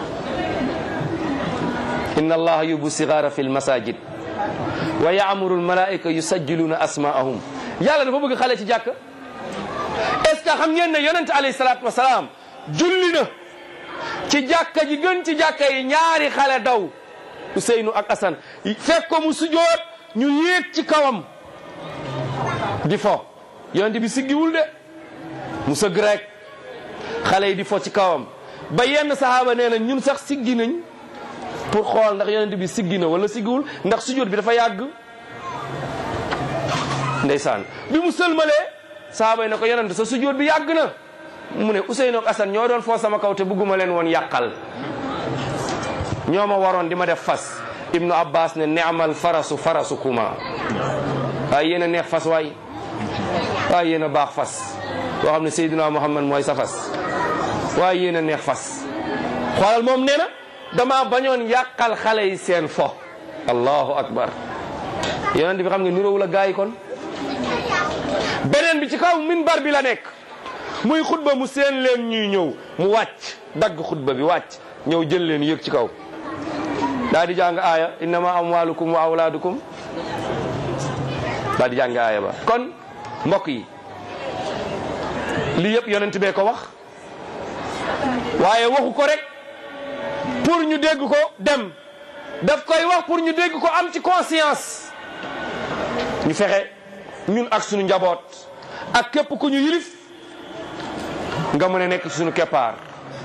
inna allaha yubu sigara fi lmasajid wa yaamuru lmalaika yusajjiluna asmaahum yàlla dafa bëgg xale ci jàkk est ce que xam ngeen ne yonente alayhi salatu wasalaam julli na ci jàkka ji gën ci jàkka yi ñaari xale daw Ousseynou ak Assane fekk ko mu sujoot ñu yéeg ci kawam di fo yonente bi siggiwul de mu sëgg rek xale yi di fo ci kawam ba yenn sahaaba nee na ñun sax siggi nañ pour xool ndax yonent bi siggi na wala siggiwul ndax sujjóot bi dafa yàgg ndeysaan bi mu sëlmalee sahaaba yi ne ko yonent sa sujjóot bi yàgg na mu ne Ousseynou ak Assane ñoo doon foo sama kaw te bëgguma leen woon yàqal ñoo ma waroon di ma def fas ibnu abbas ne neamal farasu farasu kuma waaye yéen a neex fas waay waaye yéen a baax fas boo xam ne Seydina Muhammad mooy sa fas waaye yéen a neex fas xoolal moom nee na dama bañoon yàqal xale yi seen fo allahu akbar yonent bi xam nga niroowul a gaa yi kon beneen bi ci kaw minbar bi la nekk muy xutba mu seen leen ñuy ñëw mu wàcc dagg xutba bi wàcc ñëw jël leen yëg ci kaw daa di jàng aaya innama amwalukum wa awlaadukum daa di jàng aaya ba kon mbokk yi lii yëpp yonent bee ko wax waaye waxu ko rek pour ñu dégg ko dem daf koy wax pour ñu dégg ko am ci conscience ñu fexe ñun ak sunu njaboot ak képp ku ñu yilif nga mën a nekk ci sunu keppaar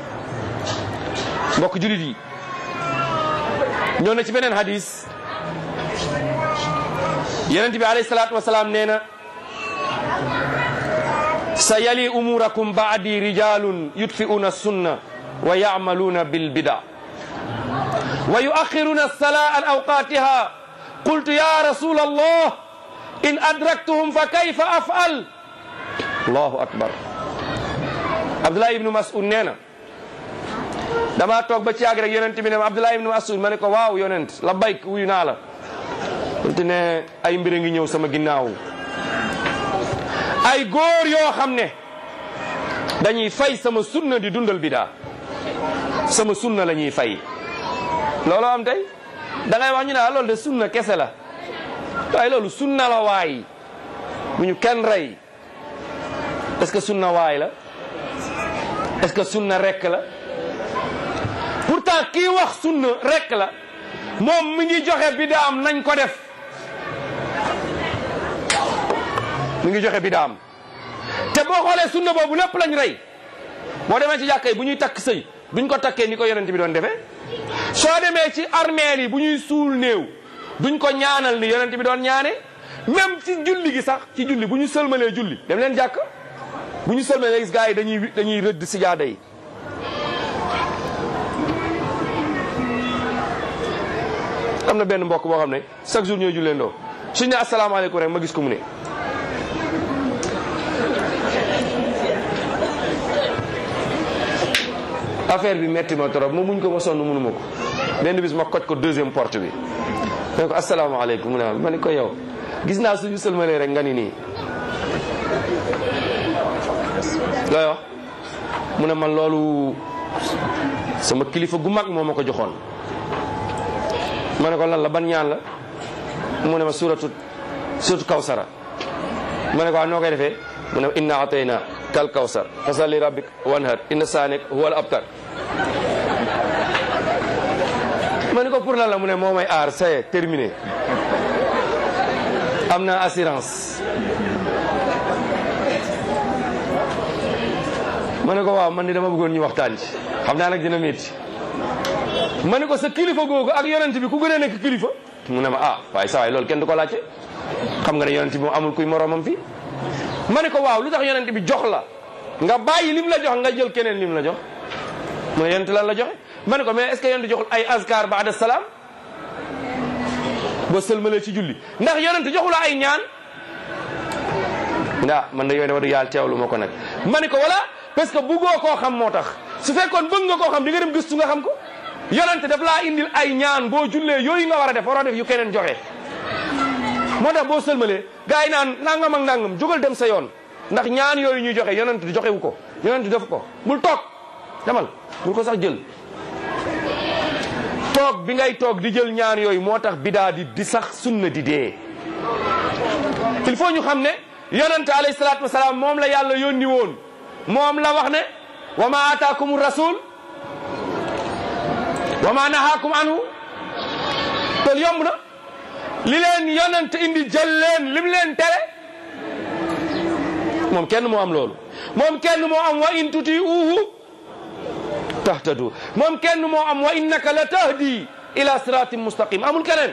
mbokk julit yi ñëw na ci beneen hadis yonent bi alayhi salaatu wasalaam nee na sa yali umurakum baadi rijalun yutfi'una sunna wa ya'maluna bil bida wa yuakhiruna as-salaa an awqatiha qultu ya rasul allah in adraktuhum fa kayfa af'al allahu akbar abdullah ibnu mas'ud nee na dama toog ba ci yàgg rek yonent bi ne ma abdullah ibnu mas'ud ma ne ko waaw yonent la bayk wuyu naa la te ne ay mbir a ngi ñëw sama ginnaaw ay góor yoo xam ne dañuy fay sama sunna di dundal bidaa sama sunna la ñuy fay loolu am tey da ngay wax ñu ne loolu de sunna kese la waaye loolu sunna la waay bu ñu kenn rey est-ce que sunna waay la est-ce que sunna rekk la pourtant kii wax sunna rekk la moom mi ngi joxe bidaam nañ ko def mi ngi joxe bidaam te boo xoolee sunna boobu lépp lañ rey boo demee ci jàkka yi bu ñuy takk sëy duñ ko takkee ni ko yonent bi doon defee soo demee ci armeel yi bu ñuy suul néew duñ ko ñaanal ni yonent bi doon ñaane même ci julli gi sax ci julli bu ñu sëlmalee julli dem leen jàkk bu ñu sëlmalee gis gars yi dañuy dañuy rëdd si jaada yi am na benn mbokk boo xam ne chaque jour ñooy jullee ndoo suñ ne asalaamaaleykum rek ma gis ko mu ne affaire bi metti ma trop ma muñ ko ma sonn mënu ma ko benn bis ma koj ko deuxième porte bi ma ne ko asalaamaaleykum mu ne ma ni ko yow gis naa suñu sëlmalee rek nga ni nii looy wax mu ne man loolu sama kilifa gu mag moo ma ko joxoon ma ne ko lan la ban ñaan la mu ne ma suratu suratu kawsara ma ne ko noo koy defee mu ne inna atayna kal kawsar fasalli rabbik wanhar inna saanik huwal abtar ma ne ko pour lan la mu ne moo may aar c'est terminé am na assurance ma ne ko waaw man ni dama bëggoon ñu waxtaan ci xam naa nag dina métti ma ne ko sa kilifa googu ak yonent bi ku gën a nekk kilifa mu ne ma ah waaye sa waay loolu kenn du ko laajte xam nga ne yonent bi moom amul kuy moromam fii ma ne ko waaw lu tax yonent bi jox la nga bàyyi lim la jox nga jël keneen lim la jox mu ne yonent lan la joxe ma ne ko mais est-ce que yonent joxul ay azkar baada salaam boo sëlmalee ci julli ndax yonent joxula ay ñaan ndaa man da yooyu war yàlla teewlu ma ko nag ma ne ko voilà parce que buggoo koo xam moo tax su fekkoon bëgg nga koo xam di nga dem gëstu nga xam ko yonent daf laa indil ay ñaan boo jullee yooyu nga war a def waroo def yu keneen joxe moo tax boo sëlmalee gars yi naan nangam ak nangam jógal dem sa yoon ndax ñaan yooyu ñuy joxe yonent joxewu ko yonent def ko bul toog demal bul ko sax jël toog bi ngay toog di jël ñaan yooyu moo tax bidaa di di sax sunna di dee il faut ñu xam ne yonent alayhi salaatu wasalaam moom la yàlla yónni woon moom la wax ne wa ma ataakum rasul wa ma nahaakum anhu loolu yomb na li leen yonent indi jël leen lim leen tere moom kenn moo am loolu moom kenn moo am wa in tutiuhu tahtadu moom kenn moo am wa innaka la tahdi ila siratin mustaqim amul keneen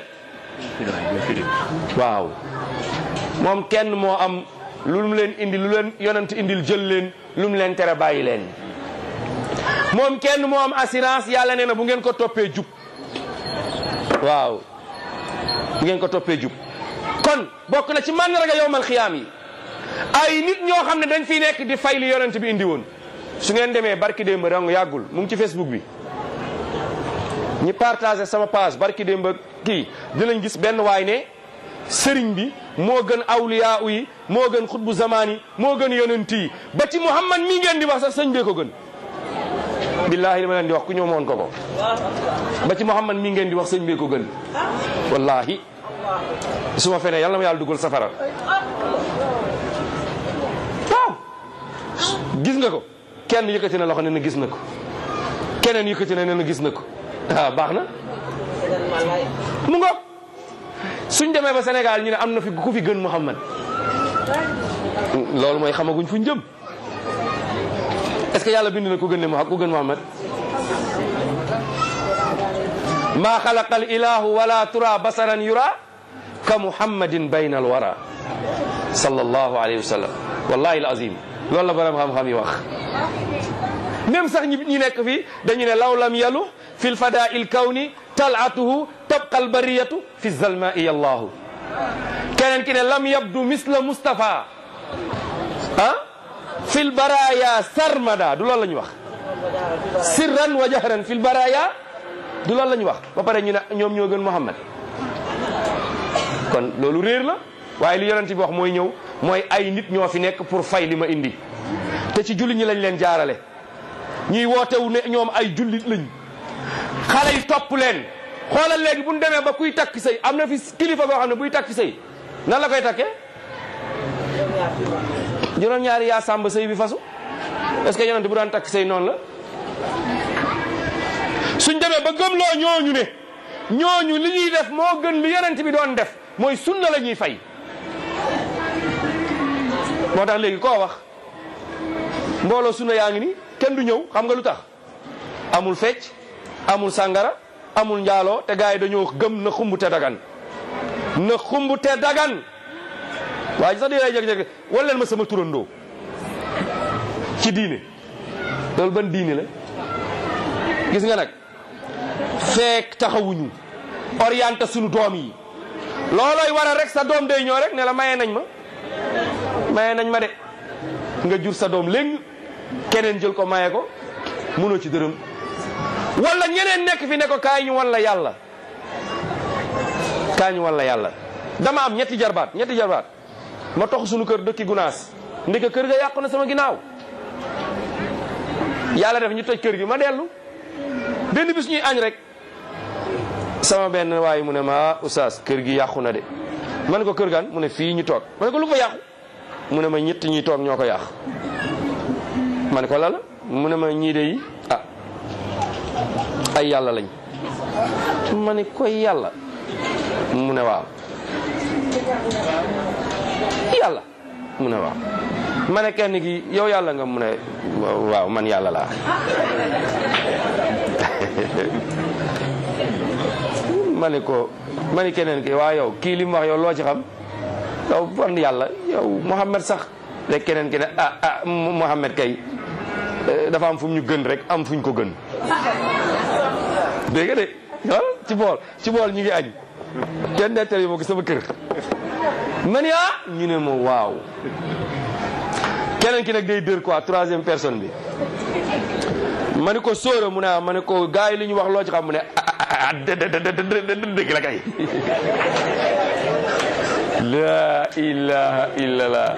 waaw moom kenn moo am lu mu leen indi lu leen yonent indil jël leen lu mu leen tere bàyyi leen moom kenn moo am assurance yàlla nee na bu ngeen ko toppee jub waaw bu ngeen ko toppee jub kon bokk na ci màndarga yowmal xiyaam yi ay nit ñoo xam ne dañ fiy nekk di fay li yonent bi indi woon su ngeen demee barki démb dong yàggul mu ngi ci facebook bi ñi partagé sama page barki démb kii dinañ gis benn waay ne sëriñ bi moo gën awliya yi moo gën xutbu zamaan yi moo gën yonent yi ba ci muhammad mi ngeen di wax sax sëñ bee ko gën billahi li ma leen di wax ku ñëw moon ko ko ba ci muhammad mi ngeen di wax sëñ bee ko gën wallahi su ma fenee yàlla na ma yàlla dugal safara waaw gis nga ko kenn yëkkati na loxo ne na gis na ko keneen yëkkati na ne na gis na ko ah baax na mu ngoog suñ demee ba Sénégal ñu ne am na fi ku fi gën Muhammad loolu mooy xamaguñ fuñ jëm est-ce que yàlla bind na ku gën ne ku gën Muhammad maa xalaqa al ilahu wala tura basaran yura ka muhammadin bayna al wara sallallahu alayhi wa sallam wallahi al azim loolu la borom xam-xam yi wax même sax ñi ñi nekk fii dañu ne law lam yalu fi lfada il kawni talatuhu tabqa albariyatu fi zalmai allahu keneen ki ne lam yabdu misla mustapha ah fi lbaraya sarmada du loolu la ñu wax sirran wa jahran fi lbaraya du loolu la ñu wax ba pare ñu ne ñoom ñoo gën Muhammad kon loolu réer la waaye li yonent bi wax mooy ñëw mooy ay nit ñoo fi nekk pour fay li ma indi te ci jullit ñi lañ leen jaarale ñuy wootewu ne ñoom ay jullit lañ xale yi topp leen xoolal léegi bu ñu demee ba kuy takk sëy am na fi kilifa goo xam ne buy takk sëy nan la koy takkee juróom-ñaari yaa sàmba sëy bi fasu est-ce que yonent bu daan takk sëy noonu la suñ demee ba gëmloo ñooñu ne ñooñu li ñuy def moo gën li yonent bi doon def mooy sunna la ñuy fay moo tax léegi koo wax mbooloo sunna yaa ngi ni kenn du ñëw xam nga lu tax amul fecc amul sàngara amul njaaloo te gars yi dañoo gëm na xumb te dagan na xumb te dagan waaye sax di lay jeg-jeg wala leen ma sama turandoo ci diine loolu ban diine la gis nga nag feek taxawuñu orienté sunu doom yi loolooy waral rek sa doom day ñëw rek ne la maye nañ ma maye nañ ma de nga jur sa doom léegi keneen jël ko maye ko mënoo ci dërëm wala ñeneen nekk fi ne ko kaay ñu wan la yàlla kaay ñu wan la yàlla dama am ñetti jarbaat ñetti jarbaat ma tox suñu kër dëkki gunaas ndeke kër ga yàqu na sama ginnaaw yàlla def ñu toj kër gi ma dellu benn bis ñuy añ rek sama benn waaye mu ne ma oustaz kër gi yàqu na de ma ne ko kër gan mu ne fii ñu toog ma ne ko lu fa yàqu mu ne ma ñett ñuy toog ñoo ko yàq ma ne ko lala mu ne ma ñii de yi ah ay yàlla lañ ma ne koy yàlla mu ne waaw yàlla mu ne waaw ma ne kenn gi yow yàlla nga mu ne waaw man yàlla laa ma ne ko ma ne keneen ki waa yow kii li mu wax yow loo ci xam yow ban yàlla yow Mouhamed sax rek keneen ki ne ah ah Mouhamed kay dafa am fu mu ñu gën rek am fu ñu ko gën dégg nga de ah ci bool ci bool ñu ngi añ kenn nettali ma ko sama kër ma ne ah ñu ne ma waaw keneen ki nag day dër quoi troisième personne bi ma ne ko sóora mu ne ah ma ne ko gars yi li ñu wax loo ci xam mu ne ah dëgg la kay la ilaha illallah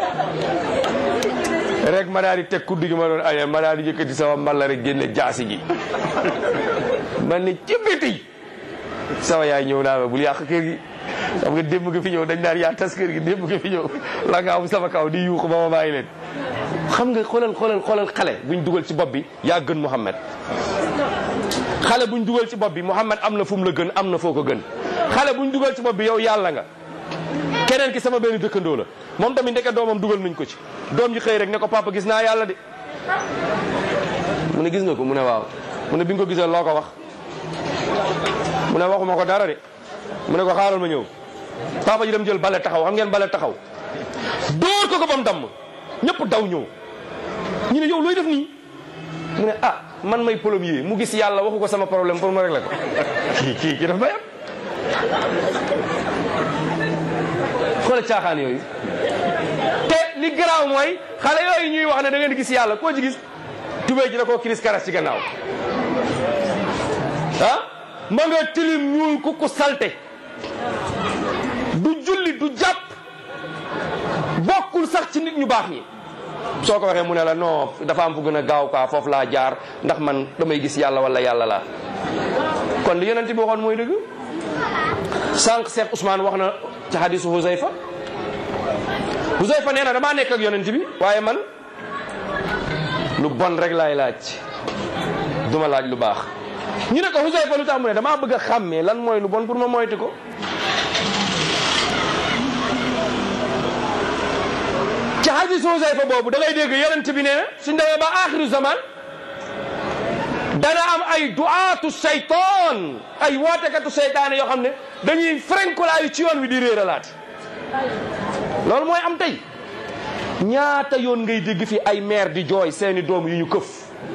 rek ma daal di teg kuddu gi ma doon añee ma daal di yëkkati sama mballa rek génne jaasi gi man ne ci biti sama yaay ñëw naa ma bul yàq kër gi xam nga démb nga fi ñëw dañ naan yaa tas kër gi démb nga fi ñëw la nga am sama kaw di yuuxu ba ma bàyyi leen xam nga xoolal xoolal xoolal xale buñ dugal ci bopp bi yaa gën Muhammad xale buñ dugal ci bopp bi Muhammad am na fu mu la gën am na foo ko gën xale buñ dugal ci bopp bi yow yàlla nga keneen ki sama benn dëkkandoo la moom tamit ndeke doomam dugal nañ ko ci doom ji xëy rek ne ko papa gis naa yàlla de mu ne gis nga ko mu ne waaw mu ne bi nga ko gisee loo ko wax mu ne waxuma ko dara de mu ne ko xaaral ma ñëw papa ji dem jël bale taxaw xam ngeen bale taxaw dóor ko ko bam damm ñëpp daw ñëw ñu ne yow looy def nii mu ne ah man may plombier mu gis yàlla waxu ko sama problème pour ma régler ko kii kii kii daf may am xoolal caaxaan yooyu te li garaaw mooy xale yooyu ñuy wax ne da ngeen gis yàlla koo ci gis tubéy ji da koo kiris karas ci gannaaw ah ma nga tilim ñuul ku ku salte du julli du jàpp bokkul sax ci nit ñu baax ñi soo ko waxee mu ne la non dafa am fu gën a gaaw quoi foofu laa jaar ndax man damay gis yàlla wala yàlla la kon li yonent bi waxoon mooy dëgg sànq Cheikh Ousmane wax na ci hadisu Huzayfa Huzayfa nee na damaa nekk ak yonent bi waaye man lu bon rek laay laaj duma laaj lu baax ñu ne ko Huzayfa lu tax mu ne damaa bëgg a xàmmee lan mooy lu bon pour ma moytu ko ci hadisu Huzayfa boobu da ngay dégg yonent bi nee na suñ demee ba axiru zaman dana am ay duaatu seytaan ay wootekatu seytaane yoo xam ne dañuy frenkulaayu ci yoon wi di réeralaat loolu mooy am tey ñaata yoon ngay dégg fi ay maire di jooy seeni doom yu ñu këf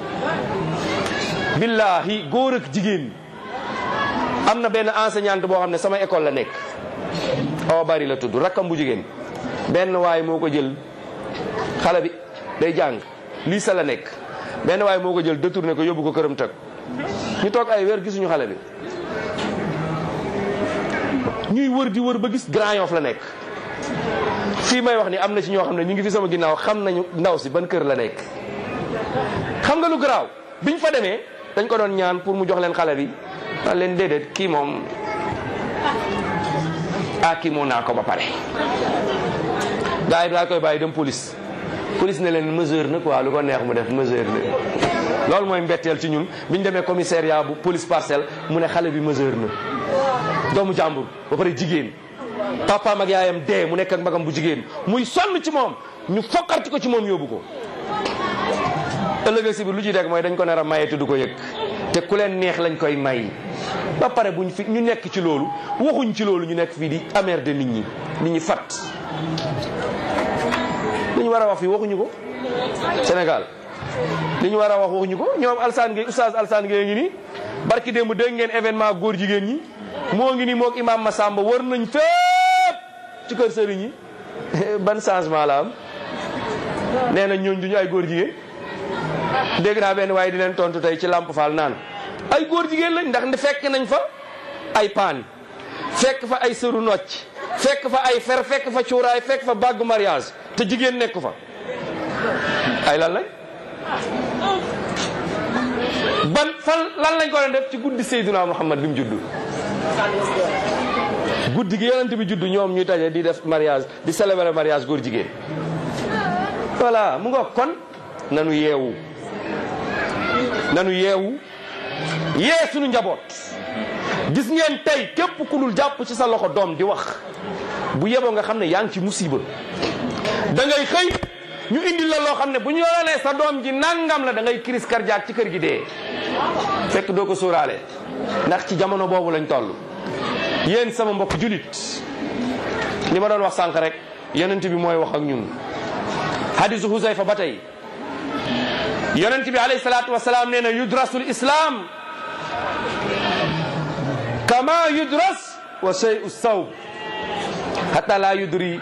billahi góor ak jigéen am na benn enseignante boo xam ne sama école la nekk awa bari la tudd rakkam bu jigéen benn waay moo ko jël xale bi day jàng lii sa la nekk benn waay moo ko jël détourné ko yóbbu ko këram tëg ñu toog ay weer gisuñu xale bi ñuy wër di wër ba gis Grand Yoff la nekk fii may wax ni am na ci ñoo xam ne ñu ngi fi sama ginnaaw xam nañu ndaw si ban kër la nekk xam nga lu garaaw biñ fa demee dañ ko doon ñaan pour mu jox leen xale bi naan leen déedéet kii moom ah kii moo naa ko ba pare gars yi daa koy bàyyi dem police police ne leen mesure na quoi lu ko neex mu def mesure na loolu mooy mbetteel ci ñun bi ñu demee commissariat bu police parcelle mu ne xale bi mesure na doomu jàmbur ba pare jigéen papaam ak yaayam dee mu nekk ak magam bu jigéen muy sonn ci moom ñu fokkarti ko ci moom yóbbu ko ëllëg si biir lu ciy dekk mooy dañ ko nar a maye te du ko yëg te ku leen neex lañ koy may ba pare buñ fi ñu nekk ci loolu waxuñ ci loolu ñu nekk fii di amer de nit ñi nit ñi fat li ñu war a wax fii waxuñu ko Sénégal li ñu war a wax waxuñu ko ñoom Alsaan Gueye oustaz Alsaan Gueye ngi nii barki démb dégg ngeen événement góor jigéen ñi moo ngi nii moog imam Massamba wër nañ fépp ci kër sëriñ yi ban changement la am nee na ñooñ duñu ay góor jigéen dégg naa benn waaye di leen tontu tey ci Lamp Fall naan ay góor jigéen lañ ndax fekk nañ fa ay paan fekk fa ay sëru nocc fekk fa ay fer fekk fa cuuraay fekk fa bàggu mariage te jigéen nekk fa ay lan lañ ban fan lan lañ ko doon def ci guddi Seydina Muhammad bi mu juddu guddi gi yonent bi juddu ñoom ñuy taje di def mariage di célébrer mariage góor jigéen voilà mu nga kon nanu yeewu nanu yeewu yee suñu njaboot gis ngeen tey képp ku dul jàpp ci sa loxo doom di wax bu yeboo nga xam ne yaa ngi ci musiba da ngay xëy ñu indi la loo xam ne bu ñu yoolee sa doom ji nangam la da ngay crise cardiaque ci kër gi dee fekk doo ko sóoraale ndax ci jamono boobu lañ toll yéen sama mbokk julit li ma doon wax sànq rek yonent bi mooy wax ak ñun hadisu Huzayfa ba tey yonent bi alayhi salaatu wasalaam nee na yudrasul islam kama yudras wa shay'u sawb hatta la yudri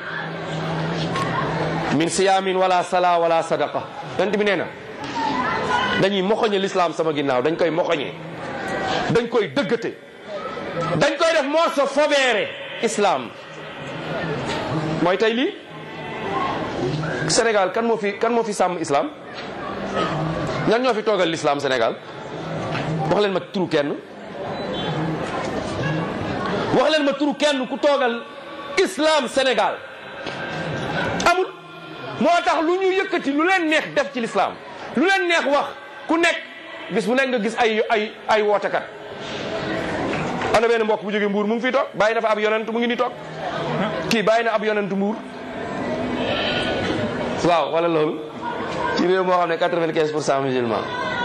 min siyamin wala sala wala sadaqa yonent bi nee na dañuy moxoñe l'islam sama ginnaaw dañ koy moxoñe dañ koy dëggate dañ koy def morceau fobeere islam mooy tey lii Sénégal kan moo fi kan moo fi sàmm islam ñan ñoo fi toogal l'islam Sénégal wax leen ma turu kenn wax leen ma turu kenn ku toogal islam Sénégal amul moo tax lu ñu yëkkati lu leen neex def ci l'islam lu leen neex wax ku nekk bis bu nekk nga gis ay ay ay wootekat am na benn mbokk bu jógee mbuur mu ngi fiy toog bàyyi dafa ab yonent mu ngi ni toog kii bàyyi na ab yonentu mbuur waaw wala loolu ci réew moo xam ne quatre-vingt-quinze pour cent musulman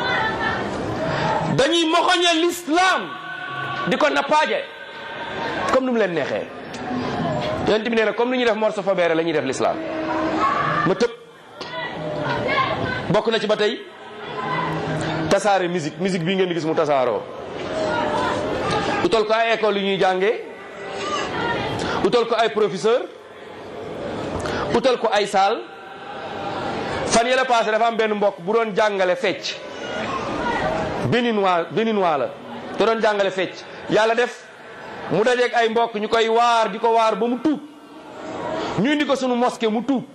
dañuy moxoñe l'islam di ko nappaaje comme nu mu leen neexee yonent bi nee na comme ni ñuy def morceau fabeere la ñuy def l'islam ma tëb bokk na ci ba tey tasaare musique musique bii ngeen di gis mu tasaaroo utal ko ay école yu ñuy jàngee utal ko ay professeur utal ko ay salle fan yële passé dafa am benn mbokk bu doon jàngale fecc béninois béninois la te doon jàngale fecc yàlla def mu dajeeg ay mbokk ñu koy waar di ko waar ba mu tuub ñu indi ko sunu mosquée mu tuub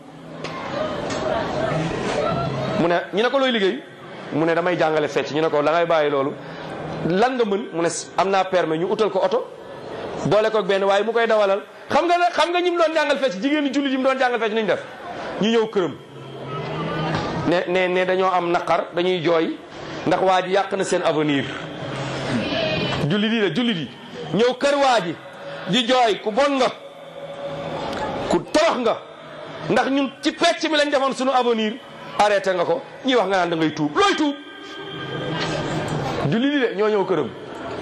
mu ne ñu ne ko looy liggéey mu ne damay jàngale fecc ñu ne ko da ngay bàyyi loolu lan nga mën mu ne am naa permis ñu utal ko oto boole ko benn waaye mu koy dawalal xam nga xam nga ñi mu doon jàngal fecc jigéen ñi jullit yi mu doon jàngal fecc ñu def ñu ñëw këram ne ne ne dañoo am naqar dañuy jooy ndax waa ji yàq na seen avenir jullit yi la jullit yi ñëw kër waa ji di jooy ku bon nga ku torox nga ndax ñun ci pecc mi lañ defoon suñu avenir arrêté nga ko ñuy wax nga naan da ngay tuub looy tuub jullit yi de ñoo ñëw këram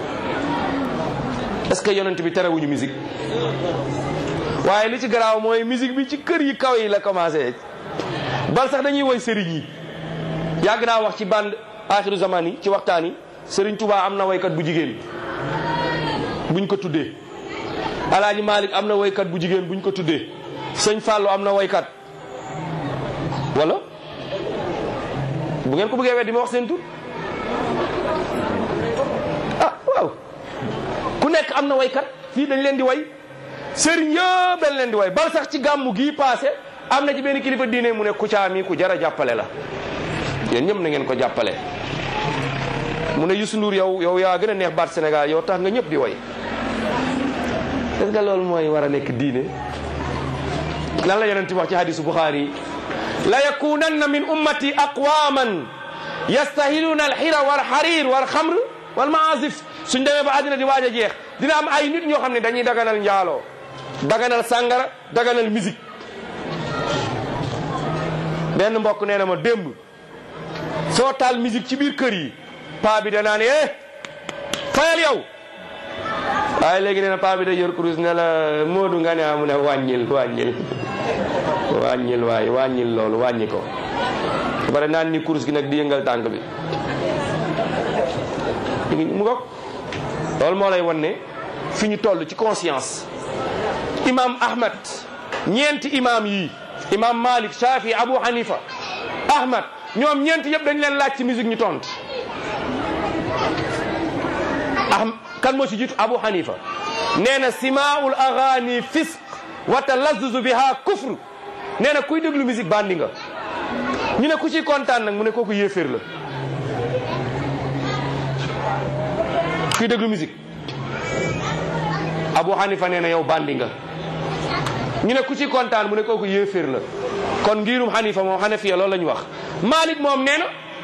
est-ce que yonent bi terewuñu musique waaye li ci garaaw mooy musique bi ci kër yi kaw yi la commencé bal sax dañuy woy sëriñ yi yàgg naa wax ci bande axiru zaman yi ci waxtaan yi sëriñ Touba am na woykat bu jigéen buñ ko tuddee alaaji Malick am na woykat bu jigéen buñ ko tuddee sëñ Fallou am na woykat wala bu ngeen ko bëggee weddi ma wax seen tur ah waaw ku nekk am na waykat fii dañ leen di way sëriñ yëpp dañ leen di way bal sax ci gàmmu gii passé am na ci benn kilifa diine mu ne Kouthia mi ku jar a jàppale la yéen ñëpp na ngeen ko jàppale mu ne Youssou Ndour yow yow yaa gën a neex baat Sénégal yow tax nga ñëpp di way est-ce que loolu mooy war a nekk diine lan la yonent wax ci hadisu Bukhari yi la yakunanna min ummati aqwaman yastahiluna alxira wal xarir wal xamr wal maasif suñ demee ba àddina di waaj a jeex dina am ay nit ñoo xam ne dañuy daganal njaaloo daganal sàngara daganal musique benn mbokk nee na ma démb soo taal musique ci biir kër yi paa bi danaa ne eh fayal yow waaye léegi nee na paa bi da yor kurus ne la moodu nga ne amu ne wàññil wàññil wàññil waay wàññil loolu wàññi ko ba pare naan ni kurus gi nag di yëngal tànk bi mu ko loolu moo lay wan ne fi ñu toll ci conscience imam ahmad ñeenti imam yi imam malik shafi abu hanifa ahmad ñoom ñeenti yëpp dañ leen laaj ci musique ñu tont ah kan moo ci jiitu abu hanifa nee na simaul agani fisq wa talazzuzu biha kufr nee na kuy déglu musique bandi nga ñu ne ku ci kontaan nag mu ne kooku yéeféer la kuy déglu musique Abu Hanifa nee na yow bandi nga ñu ne ku ci kontaan mu ne kooku yéeféer la kon ngirum Hanifa moom Hanafiya loolu la ñu wax Malik moom nee na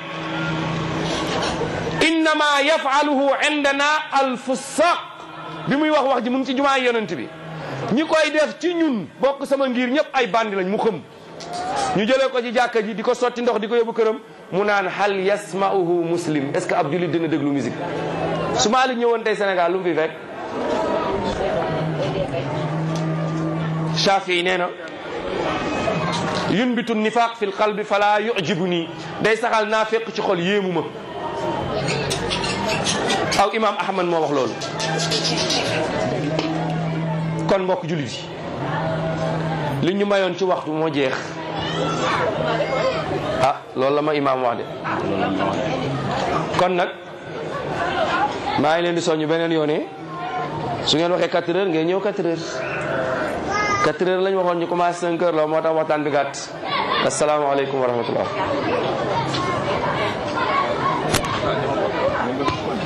innama yafaluhu indana alfusaq bi muy wax wax ji mu ngi ci jumaa yonent bi ñi koy def ci ñun bokk sama ngir ñëpp ay bandi lañ mu xëm ñu jëlee ko ci jàkka ji di ko sotti ndox di ko yóbbu këram mu naan hal yasma'uhu muslim est ce que ab julit dina déglu musique su Malik ñëwoon tey Sénégal lu mu fi fekk Shafi nee na yunbitu nifaq fi lqalbi fala yujibu nii day saxal naa fekk ci xol yéemu ma aw imam Ahmad moo wax loolu kon mbokk julit yi li ñu mayoon ci waxtu moo jeex ah loolu la ma imaam wax de kon nag maa ngi leen di soññ beneen yoone su ngeen waxee 4 heures ngeen ñëw 4 heures 4 heures lañ waxoon ñu commencé 5 heures la moo tax waxtaan bi gàtt asalaamaaleykum wa rahmatullah